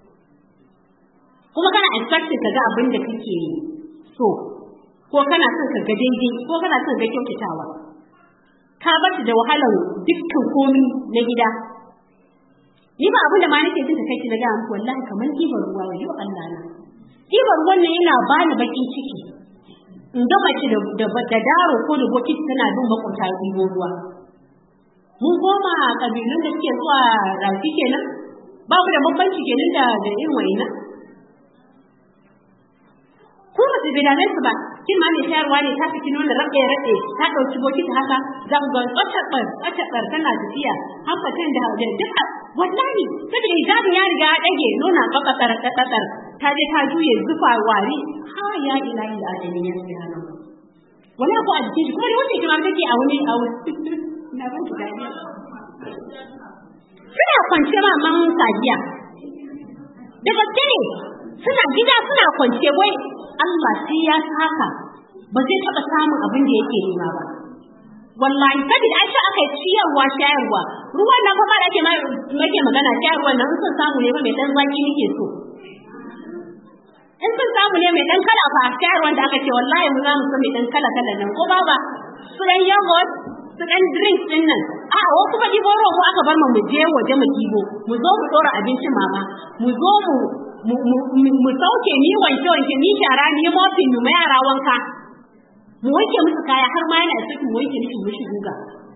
kuma kana expecting ka ga abin da kake so ko kana son ka ga daidai ko kana son ga kyautatawa ka bar da wahalar dukkan komi na gida ni ba abin da ma nake jin kai na ga muku wallahi kamar kibar ruwa wa yau Allah na kibar ruwan nan yana bani bakin ciki in ga mace da da daro ko da bokiti tana bin makwabta ɗibo ruwa mun koma kabilun da suke zuwa rafi kenan babu da bambanci kenan da da irin wa'ina ko ba su bi da su ba kin ma mai shayarwa ne ta fiti nuna rabe rabe ta dauki bokiti haka zangon tsatsabar tsatsabar tana tafiya hankacin da da duka wallahi saboda hijabi ya riga ya dage nuna tsatsabar tsatsabar ta je ta juye zufa wari ha ya ilahi alamin ya subhana wani abu a jikin shi kuma da wanda kuma take a wani a wani na ban ki dariya suna kwance ma man sajiya da gaske ne suna gida suna kwance wai Allah sai ya saka ba zai taɓa samun abin da yake nema ba. Wallahi saboda an sha aka ciyarwa shayarwa ruwan nan fa da ake make magana shayarwa nan in sun samu ne fa mai dan zaki nake so. In sun samu ne mai dan kala fa shayarwa da aka ce wallahi mu za mu so mai dan kala kala nan ko baba su dan yogurt su dan drinks din nan a wa kuma dibo rogo aka bar mu mu je waje mu dibo mu zo mu dora abincin mama mu zo mu mu sauke ni wanke wanke ni shara ni mofin mu yara wanka mu wanke musu kaya har ma yana cikin mu wanke musu mushi guga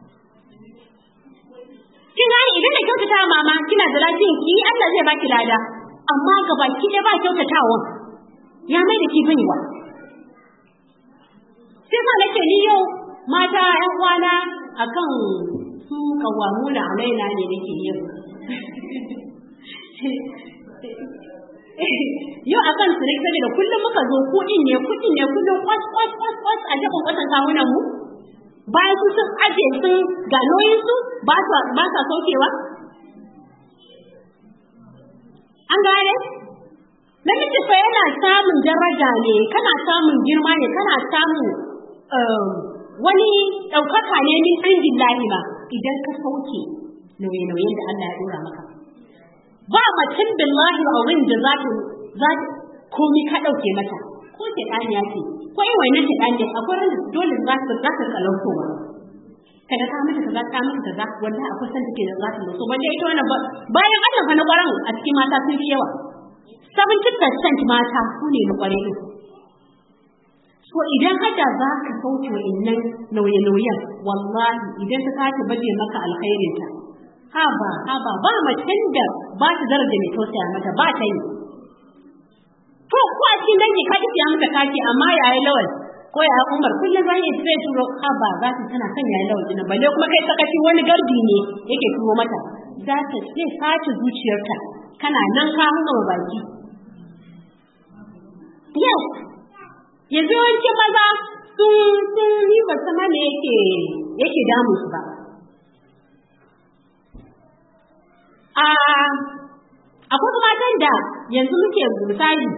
kin gani idan da kyautata mama kina da lafiyan ki Allah zai baki lada amma ga baki ɗaya ba kyautatawa ya mai da ki baiwa sai sa nake ni yau mata ƴan uwana akan su kawamuna alaina ne nake yin yau a kan sirik sai da kullum muka zo kuɗin ne kuɗin ne kullum kwas kwas kwas kwas a jefin kwasan kawunan mu bayan su sun aje sun ga nauyin su ba sa saukewa an gane namiji fa yana samun daraja ne kana samun girma ne kana samun wani ɗaukaka ne min indin lahi ba idan ka sauke nauye-nauyen da Allah ya ɗora maka ba macen billahi auren da za ta za komi ka ɗauke mata ko ce ɗaniya ce ko yi wainan ce ɗaniya akwai ran da dole za ta za ta kalantowa kada ka mata kaza ka mata kaza wallahi akwai san take da za ta so balle ita wannan bayan Allah fa na ƙwaran a cikin mata sun fi yawa 70% mata su ne na ƙware din so idan hada za ka sauke wa'innan nauye-nauyen wallahi idan ta sake baje maka alkhairinta haba haba ba macen da ba ta daraja mai tausaya mata ba ta yi to ko a cikin dangi ka ji mata kaki amma yayi lawal ko ya umar kullum zan yi sai turo haba za ta tana kan yayi lawal din balle kuma kai sakaci wani gardi ne yake turo mata za ta sai sace zuciyarta kana nan ka hanga baki yes yanzu yawancin maza sun sun yi ba sama ne yake yake damu su ba a akwai matan da yanzu muke misali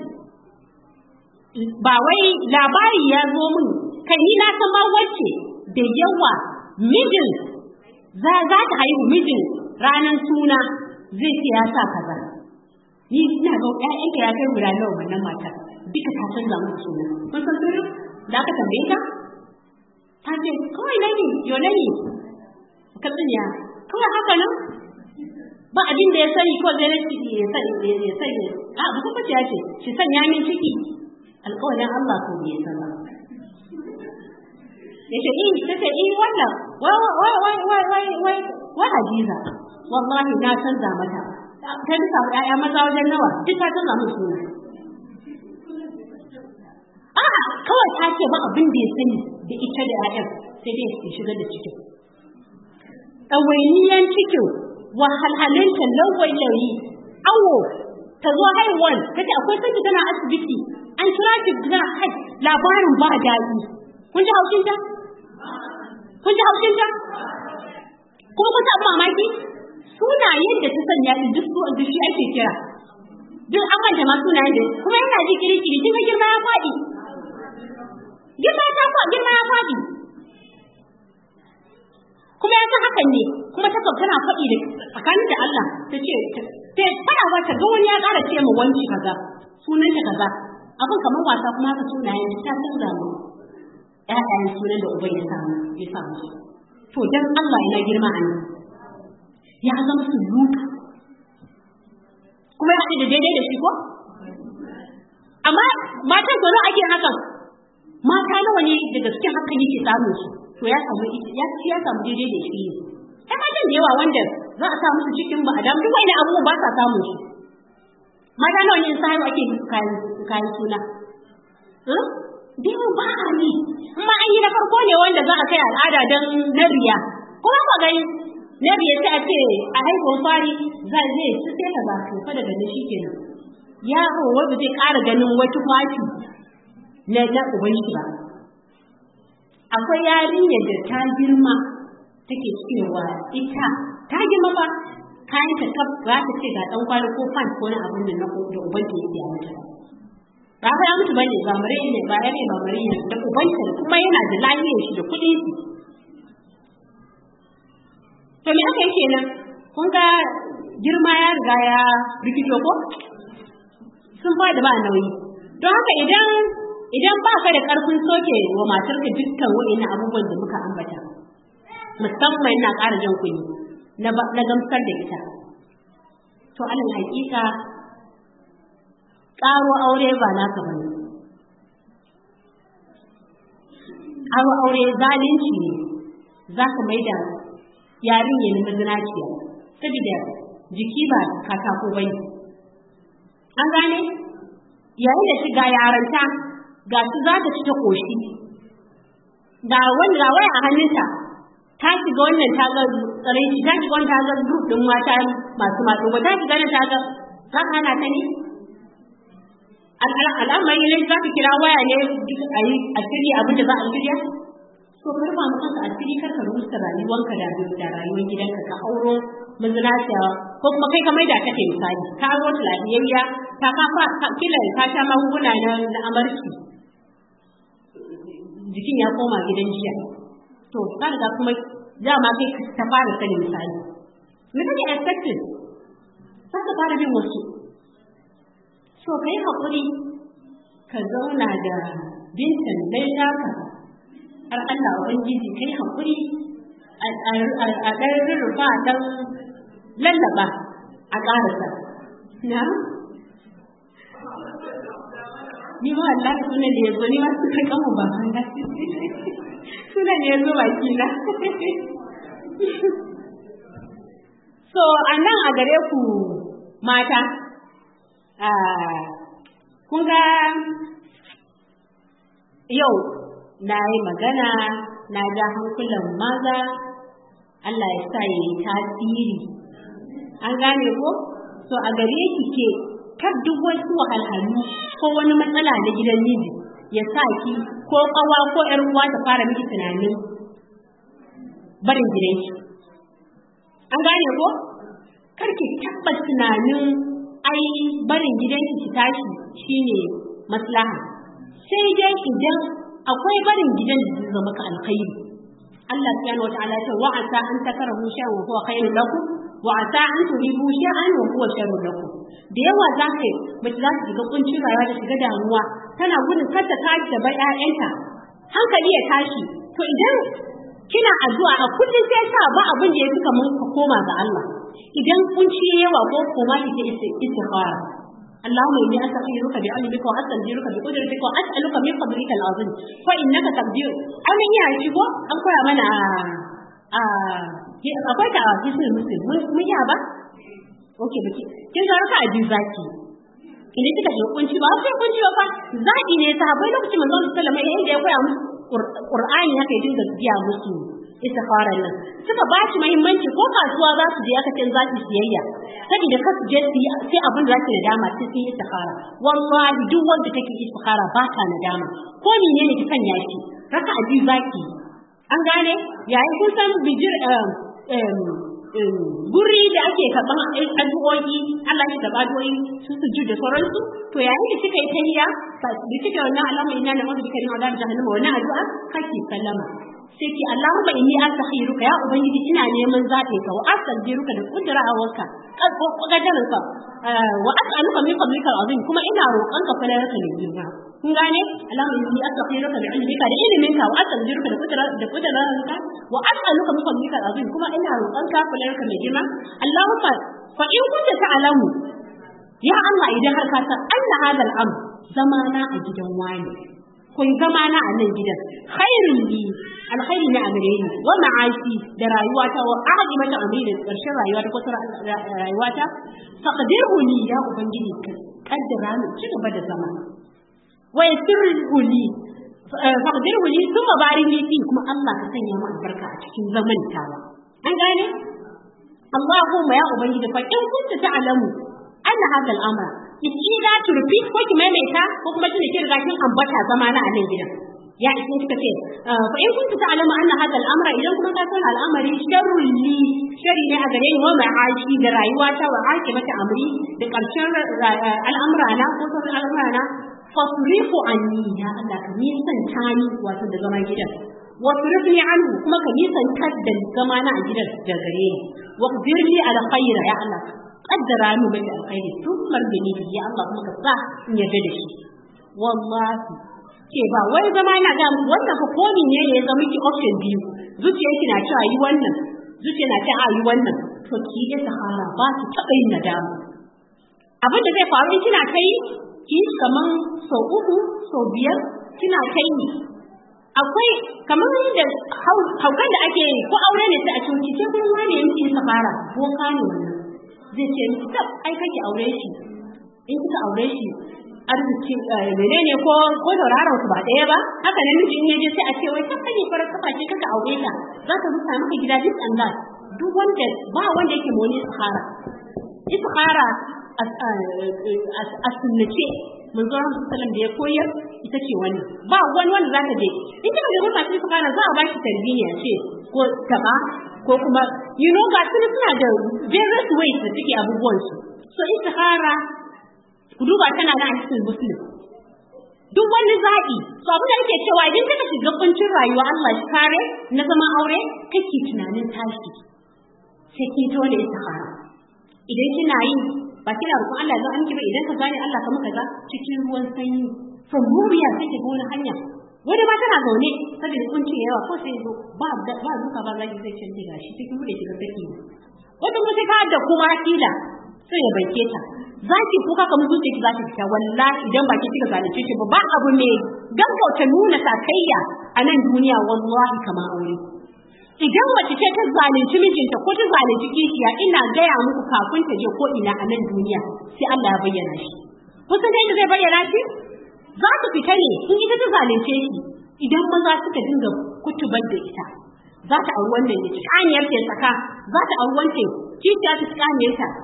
ba wai labari ya zo min kai ni na san ma wacce da yawa mijin za za ta haihu mijin ranar suna zai ce ya sa kaza ni ina ga ƴaƴanta ya kai guda nawa wannan matar duka ta canza musu suna kun san sirrin da aka tambaye ta ta ce kawai nani yo nani ka tsinya kawai haka nan ba abin da ya sani ko zai rashi ya sani ya sani a ba kuma ya ce shi sanya min ciki alƙawarin Allah ko bai san ba yace in tace in wannan wai wai wai wai wai wai wai Hadiza wallahi na canza mata ta duka ƴaƴa maza wajen nawa duk ta canza musu suna a kawai ta ce ba abin da ya sani da ita da ƴaƴan sai dai su shiga da cikin ɗawainiyan cikin wahalhalinta lawailayi awo ta zo haihuwar ta ce akwai sanki tana asibiti an kira ki tana kai labarin ba daɗi kun ji haushin ta kun ji haushin ta kuma kun taɓa mamaki sunayen da ta sanya ɗin duk su da shi ake kira duk an manta ma sunayen da kuma yana ji kiri-kiri kin ga girma ya faɗi girma ta faɗi girma ya faɗi kuma ya san hakan ne kuma ta tana faɗi da tsakanin da Allah ta ce ta fara ba ta ga wani ya ƙara ce mu wanci kaza sunan ta kaza abin kamar wasa kuma haka sunayen ta canza mu ƴaƴayen sunan da uban ya samu ya samu su to dan Allah yana girma a nan ya zama su lutu kuma ya haɗu da daidai da shi ko amma matan tsoro ake hakan mata nawa ne daga cikin hakan yake samun su to ya samu ya ya samu daidai da shi ai matan da yawa wanda za a sa musu cikin ba adam duk wani abubuwan ba sa samun su mata nawa ne sai ake musu kayan kayan suna da yawa ba a yi amma an yi na farko ne wanda za a kai al'ada don na riya kuma ba gani na riya sai a ce a haihuwar fari za zai ci sai ka ba to fa daga nan shikenan yaro wanda zai ƙara ganin wata kwafi na na ubangi ba akwai yarinyar da ta girma take cewa ita ta girma ba kayan ta kaf za ta ce ga dan kwali ko fan ko na abin da na da ubanta yake a mata ba fa ya mutu bane ba mare ne ba ya ne ba mare ne da ubanta kuma yana da lafiyar shi da kuɗin shi to me aka yake nan kun ga girma ya riga ya rikito ko sun fada ba nauyi don haka idan idan ba ka da ƙarfin soke wa matarka dukkan wa'ina abubuwan da muka ambata musamman na ƙara jan kuɗi na gamsar da ita to alal hakika ƙaro aure ba naka bane ƙaro aure zalunci ne za ka mai da yarinya na mazinaciya saboda jiki ba katako bane an gane yayin da shiga yaranta ga su za ta ci ta koshi ga wanda ga waya a hannunta ta shiga wannan ta ga tsaraici ta shiga wannan ta ga group din mata masu mato ba ta shiga nan ta ga za ka hana ta ne al'amari ne za ka kira waya ne a yi a shirya abin da za a shirya to kar ma mutum ka asiri kar ka rusa rayuwanka da da rayuwar gidanka ka auro mazinaciya ko kuma kai ka maida ta kai misali ka auro ta lafiyayya ta kafa kila ka sha magunguna na amarki jikin ya koma gidan jiya to ka riga kuma dama kai ta fara sani misali me kake expected za ka fara bin wasu so ka yi haƙuri ka zauna da bintan dai naka har Allah Ubangiji kai haƙuri a ɗan rurrufa a ɗan lallaba a ƙarasa na ni ma wallahi sunan da ya zo ni ma suka kama ba na sunan da ya zo baki na so a nan a gare ku mata kun ga yau na yi magana na ja hankulan maza Allah ya sa yi tasiri an gane ko so a gare ki ke kar duk wasu wahalhalu ko wani matsala na gidan miji ya sa ki ko kawa ko ƴar uwa ta fara miki tunanin barin gidanki an gane ko kar ki taɓa tunanin ai barin gidanki ki tashi shine maslaha sai dai idan akwai barin gidan da zai zama ka alkhairi Allah subhanahu wa ta'ala ya ce wa asa an takarahu shay'an wa huwa khairun lakum wa asa an tuhibu shay'an wa huwa sharrun lakum da yawa za ka yi mace za ta shiga kuncin rayuwa da shiga damuwa tana gudun kar ta tashi da bar ƴaƴanta hankali ya tashi to idan kina addu'a a kullum sai sa ba abin da ya fi kamar ka koma ga Allah idan kunci yawa ko koma ki ta istighfara اللهم اني استغفرك بعلمك واستغفرك بقدرتك واسالك من فضلك العظيم فانك تقدر انا iya shigo an koya mana a akwai ta hadisin muslim mun yi ba okay baki kin ga raka aji zaki idan kika shiga kunci ba sai kunci ba zaki ne sahabbai lokacin manzon sallallahu alaihi wasallam ya koya musu qur'ani haka ya dinga biya musu istikhara nan suka ba shi muhimmanci ko kasuwa za su je aka ce za su siyayya saboda kasu je su sai abin da zaki nadama sai sun yi istikhara wallahi duk wanda take istikhara ba ta nadama ko menene ki sanya shi raka aji zaki an gane yayin kun san bijir guri da ake karɓan addu'o'i Allah ya karɓa addu'o'i su su da sauransu to yayin da kika yi tahiyya da kika wannan alama ina na wanda kika yi magana jahannama wannan addu'a kake sallama sai ki Allahumma inni astakhiruka ya ubangiji ina neman zaɓe ka wa astaghfiruka da kudra'awarka kadarin ka wa as'aluka min fadlika azim kuma ina roƙon ka falarka ne girma kun gane Allahumma inni astakhiruka bi ilmika da iliminka wa astaghfiruka da kudra da kudra'awarka wa as'aluka min fadlika azim kuma ina roƙon ka falarka ne girma Allahumma fa in kunta ta'lamu ya Allah idan har ka san anna hadal am zamana a gidan wani kun zama na a nan gidan khairun li alkhairi na amire ni wa ma'ashi da rayuwata wa ahadi mata amire da karshen rayuwata ko rayuwata faqdirhu li ya ubangiji kaddara ni ci gaba da zama wa yasirhu li faqdirhu li thumma barik li kuma Allah ka sanya mu albarka a cikin zaman tawa an gane Allahumma ya ubangiji fa in kunta ta'lamu anna hadha al-amra ki za to repeat ko ki maimaita ko kuma tunda ki riga kin ambata zama na a nan gidan ya isin kika ce fa in kunta ta'lamu anna hadha al-amra idan kuma ka san al'amari sharrun li sharri ne a gare ni wa ma'ashi da rayuwata wa akibata amri da karshen al'amra na ko sauran al'amra na fasrifu anni ya Allah ka nisan tani wato da zama gidan wasrifni anhu kuma ka nisan da zama na a gidan da gare ni wa qdirli ala khayra ya Allah kaddara mu bai alkhairi tun margani ya Allah kuma ka sa in yarda da shi wallahi ke ba wai zama ina ga mu wannan fa ko ne ne ya zama ki option biyu zuciyar ki na cewa yi wannan zuciya na cewa yi wannan to ki da sahara ba ki taba yin nadama abin da zai faru in kina kai ki kaman sau uku sau biyar kina kai ni akwai kamar da haukan da ake ko aure ne sai a cuci sai kuma wani yanki sahara boka ne wannan zai ce miki tab ai kake aure shi in kika aure shi arziki menene ko ko tauraron ku ba ɗaya ba haka ne miji in yaje sai a ce wai kan kake fara kafa ce kaka aure ta za ka rusa maka gida duk Allah duk wanda ba wanda yake moni istikhara istikhara a sunnace manzo Allah sallallahu da ya koyar ita ce wannan ba wani wanda zaka je in kika ga masu istikhara za a ba shi tarbiyya ce ko taba ko kuma you know ga su suna da various ways da suke abubuwan su so istikhara ku duba tana da hadisin muslim duk wani zaɓi so abin da nake cewa idan kika shiga kuncin rayuwa Allah shi kare na zama aure kake tunanin tashi sai ki to ne istikhara idan kina yi ba kina roƙon Allah ya amki ba idan ka gane Allah ka maka ga cikin ruwan sanyi from muriya sai ki gona hanya wani ma tana zaune saboda kuncin yawa ko sai zo ba ba zuka ba zaki zai canje gashi cikin bude ki ga saki wata kuma sai ka da kuma kila sai ya banke ta zaki kuka kamar zuciya ki zaki fita wallahi idan ba ki kika zalunce shi ba ba abu ne gaggauta nuna sakayya a nan duniya wallahi kama aure idan mace ce ta zalunci mijinta ko ta zalunci kishiya ina gaya muku kafin ta je ko ina a nan duniya sai Allah ya bayyana shi kusan da zai bayyana shi za su fita ne in ita ta zalunce shi idan maza suka dinga kutubar da ita za ta auri wannan ya ci kaniyar ta saka za ta auri wancan kishiya ta ci kaniyar ta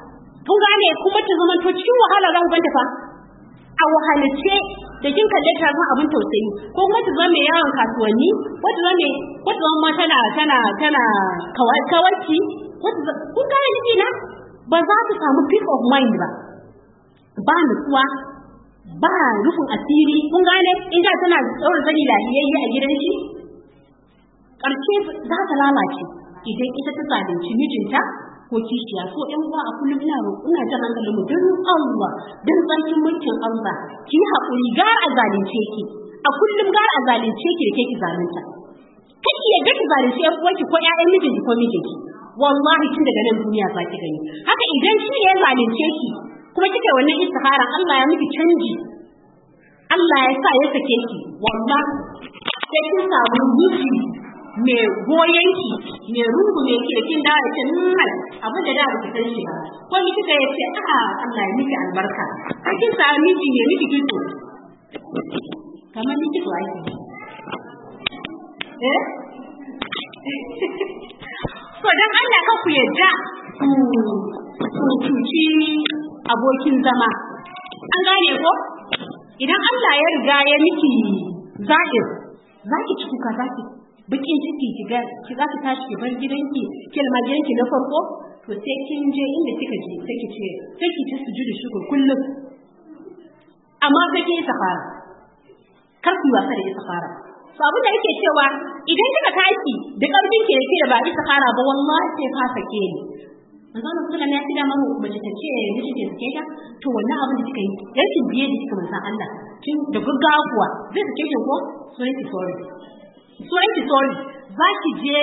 kun gane kuma ta zama to cikin wahala za ku ganta fa a wahalace da kin kalle ta zama abin tausayi ko kuma ta zama mai yawon kasuwanni ko ta zama ko ta zama tana tana tana kawarci ko ta kun gane ni na ba za ta samu peace of mind ba ba nutsuwa ba rufin asiri kun gane in da tana tsawon sani lafiyayye a gidan shi ƙarshe za ta lalace idan ita ta zalunci mijinta ko kishiya so ƴan uwa a kullum ina roƙo ina jan hankalin mu don Allah don tsarkin mulkin Allah ki haƙuri gara a zalunce ki a kullum gara a zalunce ki da ke ki zalunta kake yadda ki zalunci ƴan uwanki ko ƴaƴan mijinki ko mijinki wallahi tun daga nan duniya za ki gani haka idan shi ya zalunce ki kuma kike wannan istihara Allah ya miki canji Allah ya sa ya sake ki wallahi sai kin samu miji mai goyon ki mai rungu mai ki da kin da ya ce nan abin da da baki san shi ba ko ni kika ya ce a Allah ya miki albarka sai kin samu miji mai miki kito kamar ni kito ai eh to dan Allah ka ku yadda ku cuci abokin zama an gane ko idan Allah ya riga ya miki zahir za ki ci kuka za ki bikin ciki ki ga ki za ki tashi ki bar gidanki ki almajiranki na farko to sai kin je inda kika je sai ki ce sai ki ci sujudu shukur kullum amma sai ki yi safara kar ku yi wasa da yi safara to abin da yake cewa idan kika tashi da karfin ki yake da ba yi safara ba wallahi sai ka sake ni manzo Allah sallallahu alaihi wasallam ya mamu mace ta ce miji ke sake ta to wannan abin da kika yi rashin biye da kika manzo Allah kin da gaggawa kuwa zai sake ki ko so yake sorry so yake sorry za ki je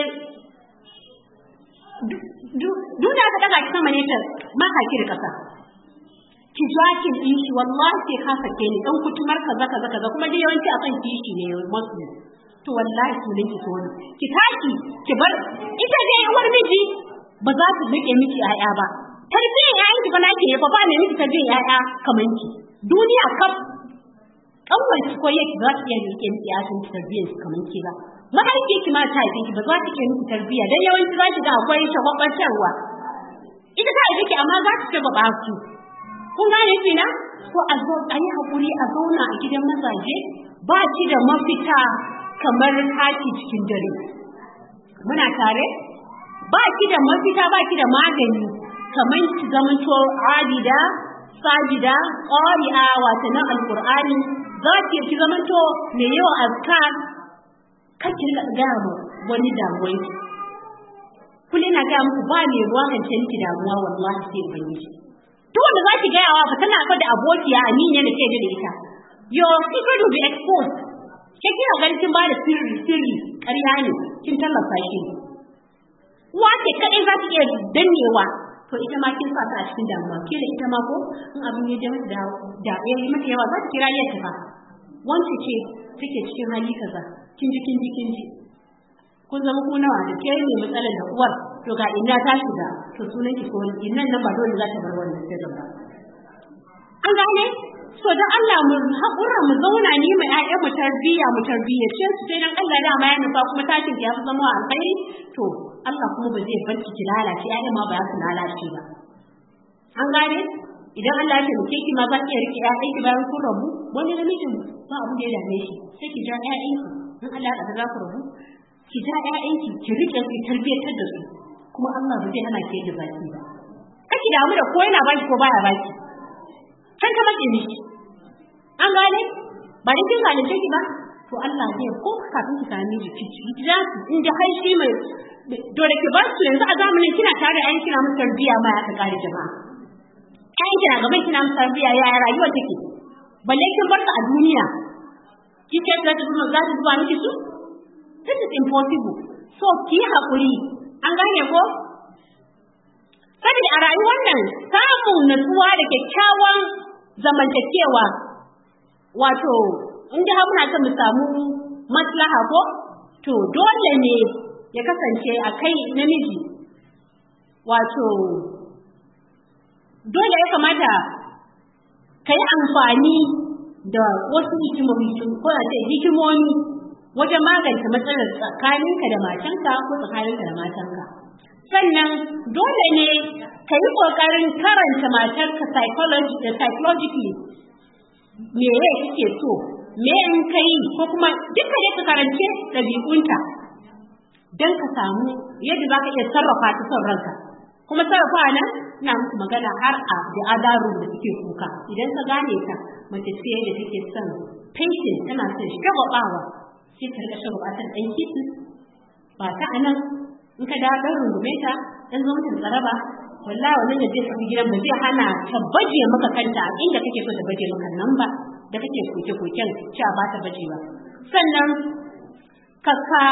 duk da aka daga ki sama ne ta maka ki da kasa ki jakin din shi wallahi sai ka sake ni dan kutumar kaza kaza kaza kuma dai yawanci akan kishi ne muslim to wallahi sunan ki so ki tashi ki bar ita dai uwar miji ba za su rike miki ƴaƴa ba tarbiyyar ƴaƴan ki fa naki ne fa ba ne miki tarbiyyar ƴaƴa kaman ki duniya kaf kanwar ki ko yake za ta iya rike miki ƴaƴan ki tarbiyyar su kaman ki ba mahaifiyar ki ma ta haife ki ba za ta iya miki tarbiyya dan yawanci za ki ga akwai shagwabantarwa ita ta haife ki amma za ta shagwaba su kun gane ki na ko a zo a yi haƙuri a zauna a gidan mazaje ba ki da mafita kamar haki cikin dare muna tare ba ki da mafita ba ki da magani kamar ki zama to abida sajida qari'a wato na alqur'ani za ki ki zama to mai yawan azkar kake ga mu wani damuwa kullu na ga muku ba ne ruwa kan ce miki damuwa wallahi sai ubangiji duk wanda za ki gaya wa ba tana fa da abokiya aminiya da ke da ita your secret will be exposed ke kina ganin kin ba da sirri sirri ƙarya ne kin tallafa shi wace kadai za ki iya dannewa to ita ma kin sa ta a cikin damuwa ke da ita ma ko in abin ya jama da da ya yi mata yawa za ki kira yadda ba wance ce take cikin hali kaza kin ji kin ji kin ji kun zama ku nawa da ke ne matsalar da uwar to ga ina ta shiga to sunan ki ko innan nan ba dole za ta bar wannan sirrin ba an gane so dan Allah mu haƙura mu zauna ni mai ƴaƴan mu tarbiyya mu tarbiyyace su sai dan Allah da ma ya nufa kuma tashin ki ya fi zama alkhairi to Allah kuma ba zai bar ki lalace ƴaƴan ma ba za su lalace ba an gane idan Allah ya taimake ki ma za ki rike ƴaƴan ki bayan kun rabu wani namijin ba abu da ya dame shi sai ki ja ƴaƴan ki in Allah ya za ku rabu ki ja ƴaƴan ki ki rike su tarbiyyatar da su kuma Allah ba zai hana ki da baki ba kake damu da ko yana baki ko baya baki kan ka mace miki an gane ba da kin zalunce ki ba to Allah zai ko kafin ki sami jiki ki ja su in da har shi mai dole ki bar su yanzu a zamanin kina tare da ayyukan kina musu tarbiyya ma ya ka kare jama'a ayyukan kina gaban kina musu tarbiyya ya rayuwa take balle kin bar su a duniya kike da ta zuwa za ta zuwa miki su this is impossible so ki haƙuri an gane ko saboda a rayuwar nan samun natsuwa da kyakkyawan zamantakewa wato in da muna son mu samu maslaha ko to dole ne ya kasance a kai namiji wato dole ya kamata ka yi amfani da wasu hikimomi ko a ce hikimomi wajen magance matsalar tsakaninka da matanka ko tsakaninka da matanka sannan dole ne ka yi ƙoƙarin karanta matarka psychologically me ya kike so me in ka yi ko kuma duka ne ka karance ɗabi'unta don ka samu yadda za ka iya sarrafa ta son ranka kuma sarrafa nan ina musu magana har a da adaru da suke kuka idan ka gane ta mace ce da take son painting tana son shagwabawa sai ta rika shagwaba ta ɗan kitin ba ta anan in ka dawo ɗan rungume ta ɗan zo mutum tsaraba wallahi wannan da zai tafi gidan ba zai hana ta baje maka kanta a inda kake so ta baje maka nan ba da kake koke koken cewa ba ta baje ba sannan ka ka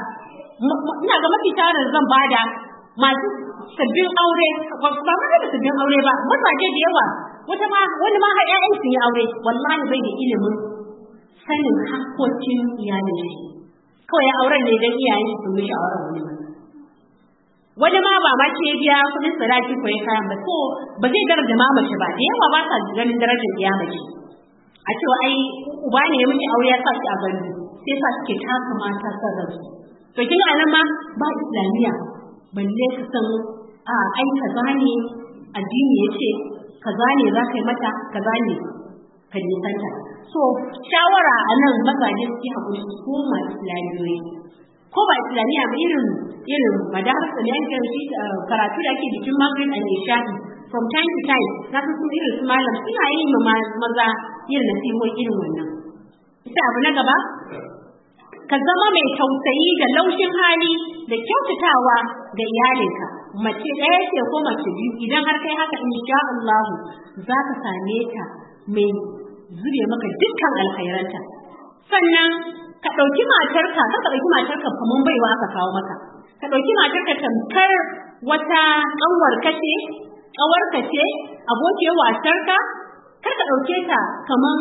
ina ga mafi tarin zan bada masu sabbin aure ba ma da sabbin aure ba mazaje da yawa wata ma wani ma har ƴaƴan sun yi aure wallahi bai da ilimin sanin hakkokin iyalin shi kawai auren ne dan iyayen shi sun mishi auren wani ba wani ma ba ma ce biya kudin sadaki ko ya kayan ba so ba zai daraja ma mace ba da yawa ba sa ganin darajar iya mace a cewa ai uba ne ya miki aure ya sa shi a gani sai sa suke taka mata son ransu to kin ga nan ma ba islamiya balle ka san a ai kaza ne addini yace kaza ne za ka yi mata kaza ne ka nisanta so shawara a nan mazaje suke haƙuri su koma islamiyoyi ko ba islamiyya ba irin irin madarasa ne yanke shi karatu da ake jikin maghrib and isha'i from time to time na san sun irin su malam suna yin ma maza irin nasihohi irin wannan ita abu na gaba ka zama mai tausayi da laushin hali da kyautatawa ga iyalinka mace ɗaya ce ko mace biyu idan har kai haka insha Allah za ka same ta mai zube maka dukkan alkhairanta sannan ka ɗauki matarka ka ka ɗauki matarka kamar baiwa aka kawo maka ka ɗauki matarka tamkar wata ƙanwar kace ƙawar ce abokiyar wasarka kar ka ɗauke ta kamar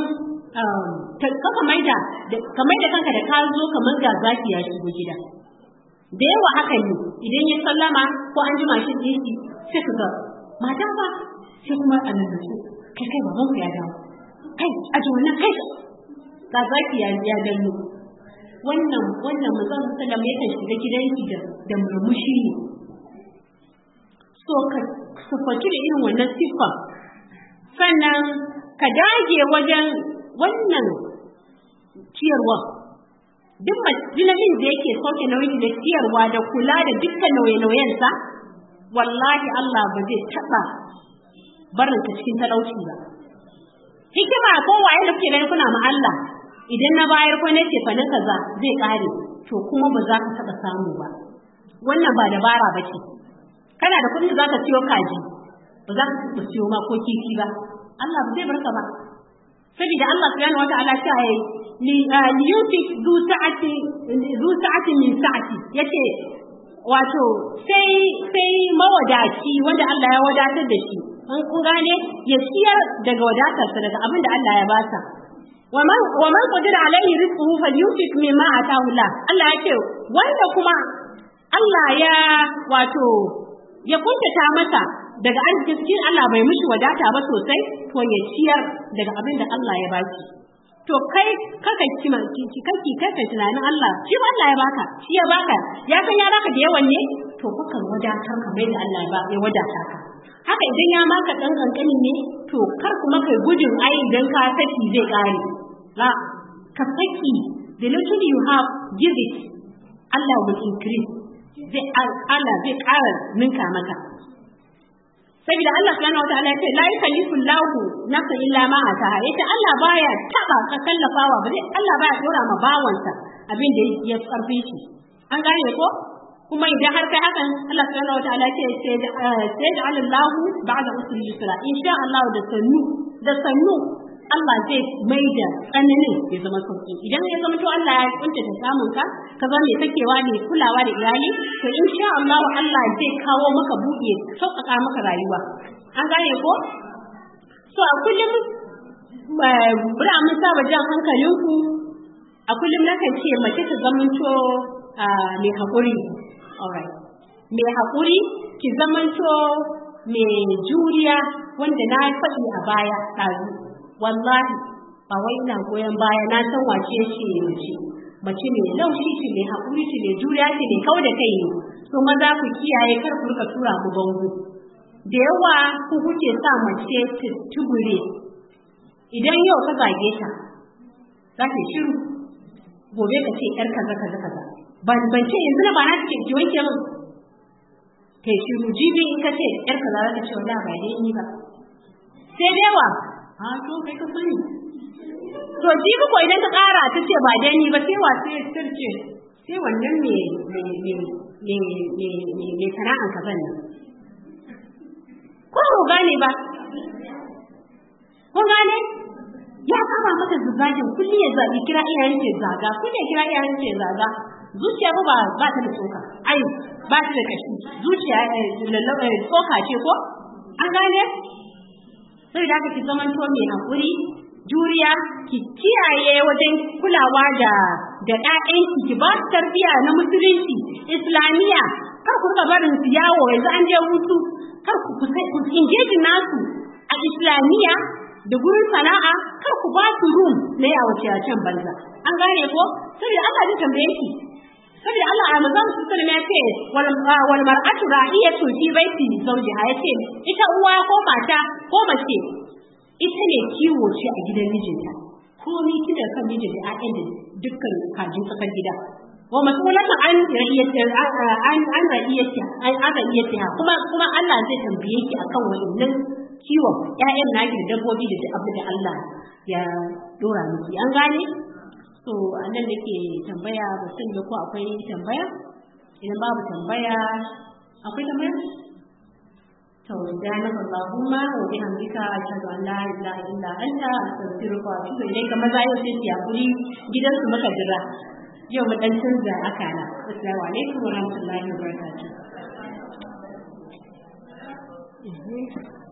ka maida ka maida kanka da ka zo kamar ga zaki ya shigo gida da yawa haka ne idan ya sallama ko an ji mashin ɗinki sai ka ga mata ba sai kuma a nan su kai kai baban ku ya dawo kai a ji wannan kai ga zaki ya ya danno wannan wannan manzon sallam yakan shiga gidanki da da murmushi ne so ka sufaci da irin wannan siffa sannan ka dage wajen wannan ciyarwa duk namijin da yake sauke nauyi da ciyarwa da kula da dukkan nauye-nauyensa wallahi Allah ba zai taɓa barin ka cikin talauci ba hikima ko waye da kuke ganin kuna ma Allah idan na bayar ko nace fa na kaza zai kare to kuma ba za ka taɓa samu ba wannan ba dabara ba ce kana da kuɗi za ka siyo kaji ba za ka taɓa siyo ma ko kifi ba Allah ba zai barka ba saboda Allah subhanahu wa ta'ala ta yi li yusik zu sa'ati zu sa'ati min sa'ati yace wato sai sai mawadaci wanda Allah ya wadatar da shi an kun gane ya ciyar daga wadatarsa daga abin da Allah ya basa wa man qadira alaihi rizquhu falyunfiq mimma ataahu Allah Allah ya ce wanda kuma Allah ya wato ya kuntata masa daga arzikin cikin Allah bai mishi wadata ba sosai to ya ciyar daga abin da Allah ya baki to kai kaka ci ci kake kaka tunanin Allah shi ba Allah ya baka shi ya baka ya san ya baka da yawan ne to kuka wadatar ka bai da Allah ya wadata ka haka idan ya maka dan kankani ne to kar kuma kai gudun ai idan ka saki zai kare la ka saki the little you have give it Allah will increase zai Allah zai ƙara ninka maka saboda Allah subhanahu wataala ya ce la yukallifu Allahu nafsan illa ma ataha yace Allah baya taba ka kallafawa ba zai Allah baya dora ma bawansa abin da ya karfi shi an gane ko kuma idan har kai hakan Allah subhanahu wataala ce sai da Allahu ba'da usri yusra insha Allah da sannu da sannu Allah zai mai da tsananin ya zama sauki idan ya zama to Allah ya kunta ta samun ka ka zama mai sakewa ne kulawa da iyali to insha Allah Allah zai kawo maka buɗe sauƙaƙa maka rayuwa an gane ko so a kullum bura mun saba jan hankalinku a kullum nakan ce mace ta zamanto mai haƙuri alright mai haƙuri ki zamanto mai juriya wanda na faɗi a baya ɗazu wallahi ba wai ina goyon baya na san wace ce mace mace mai laushi ce mai haƙuri ce mai juriya ce mai kau da kai ne to maza ku kiyaye kar ku rika tura mu bango da yawa ku kuke sa mace ta tubure idan yau ka zage ta za ta shiru gobe ka ce yar kaza kaza kaza ban ban ce yanzu na ba na ce ki wanke min kai shiru jibi in ka ce yar kaza za ta ce wala ba dai ni ba sai dai wa a to kai ka sani to jibi ko idan ka kara ta ce ba dai ni ba sai wa sai sirce sai wannan me me me me me me me sana'an ka nan ko ku gane ba kun gane ya kama maka zubajin kulli ya zabi kira iyayen ce zaga kulli ya kira iyayen ce zaga zuciya ba ba ba ta da tsoka ai ba ta da kashi zuciya lallaba tsoka ce ko an gane sai da ki zaman to mai hakuri juriya ki kiyaye wajen kulawa da da ƴaƴanki ki ba su tarbiyya na musulunci islamiyya kar ku rika barin su yawo yanzu an je hutu kar ku ku engage nasu a islamiyya da gurin sana'a kar ku ba su room na yawo can banza an gane ko saboda Allah zai tambaye ki saboda Allah a manzon su sallama ya ce wal wal mar'atu ra'iyatu fi baiti zawjiha ya ce ita uwa ko mata ko mace ita ne kiwo ce a gidan mijinta komai kida kan mijin da ƴaƴan da dukkan kajin tsakar gida wa mas'ulatan an ra'iyati an an ra'iyati an an ra'iyati kuma kuma Allah zai tambaye ki akan wannan kiwon ƴaƴan naki da dabbobi da abu da Allah ya dora miki an gane so anan nake tambaya ba san da ko akwai tambaya idan babu tambaya akwai tambaya to subhanaka allahumma wa bihamdika ashhadu an la ilaha illa anta astaghfiruka wa atubu ilayka maza yau sai ki hakuri gidan su muka jira yau mu dan canza akala assalamu alaikum wa rahmatullahi wa barakatuh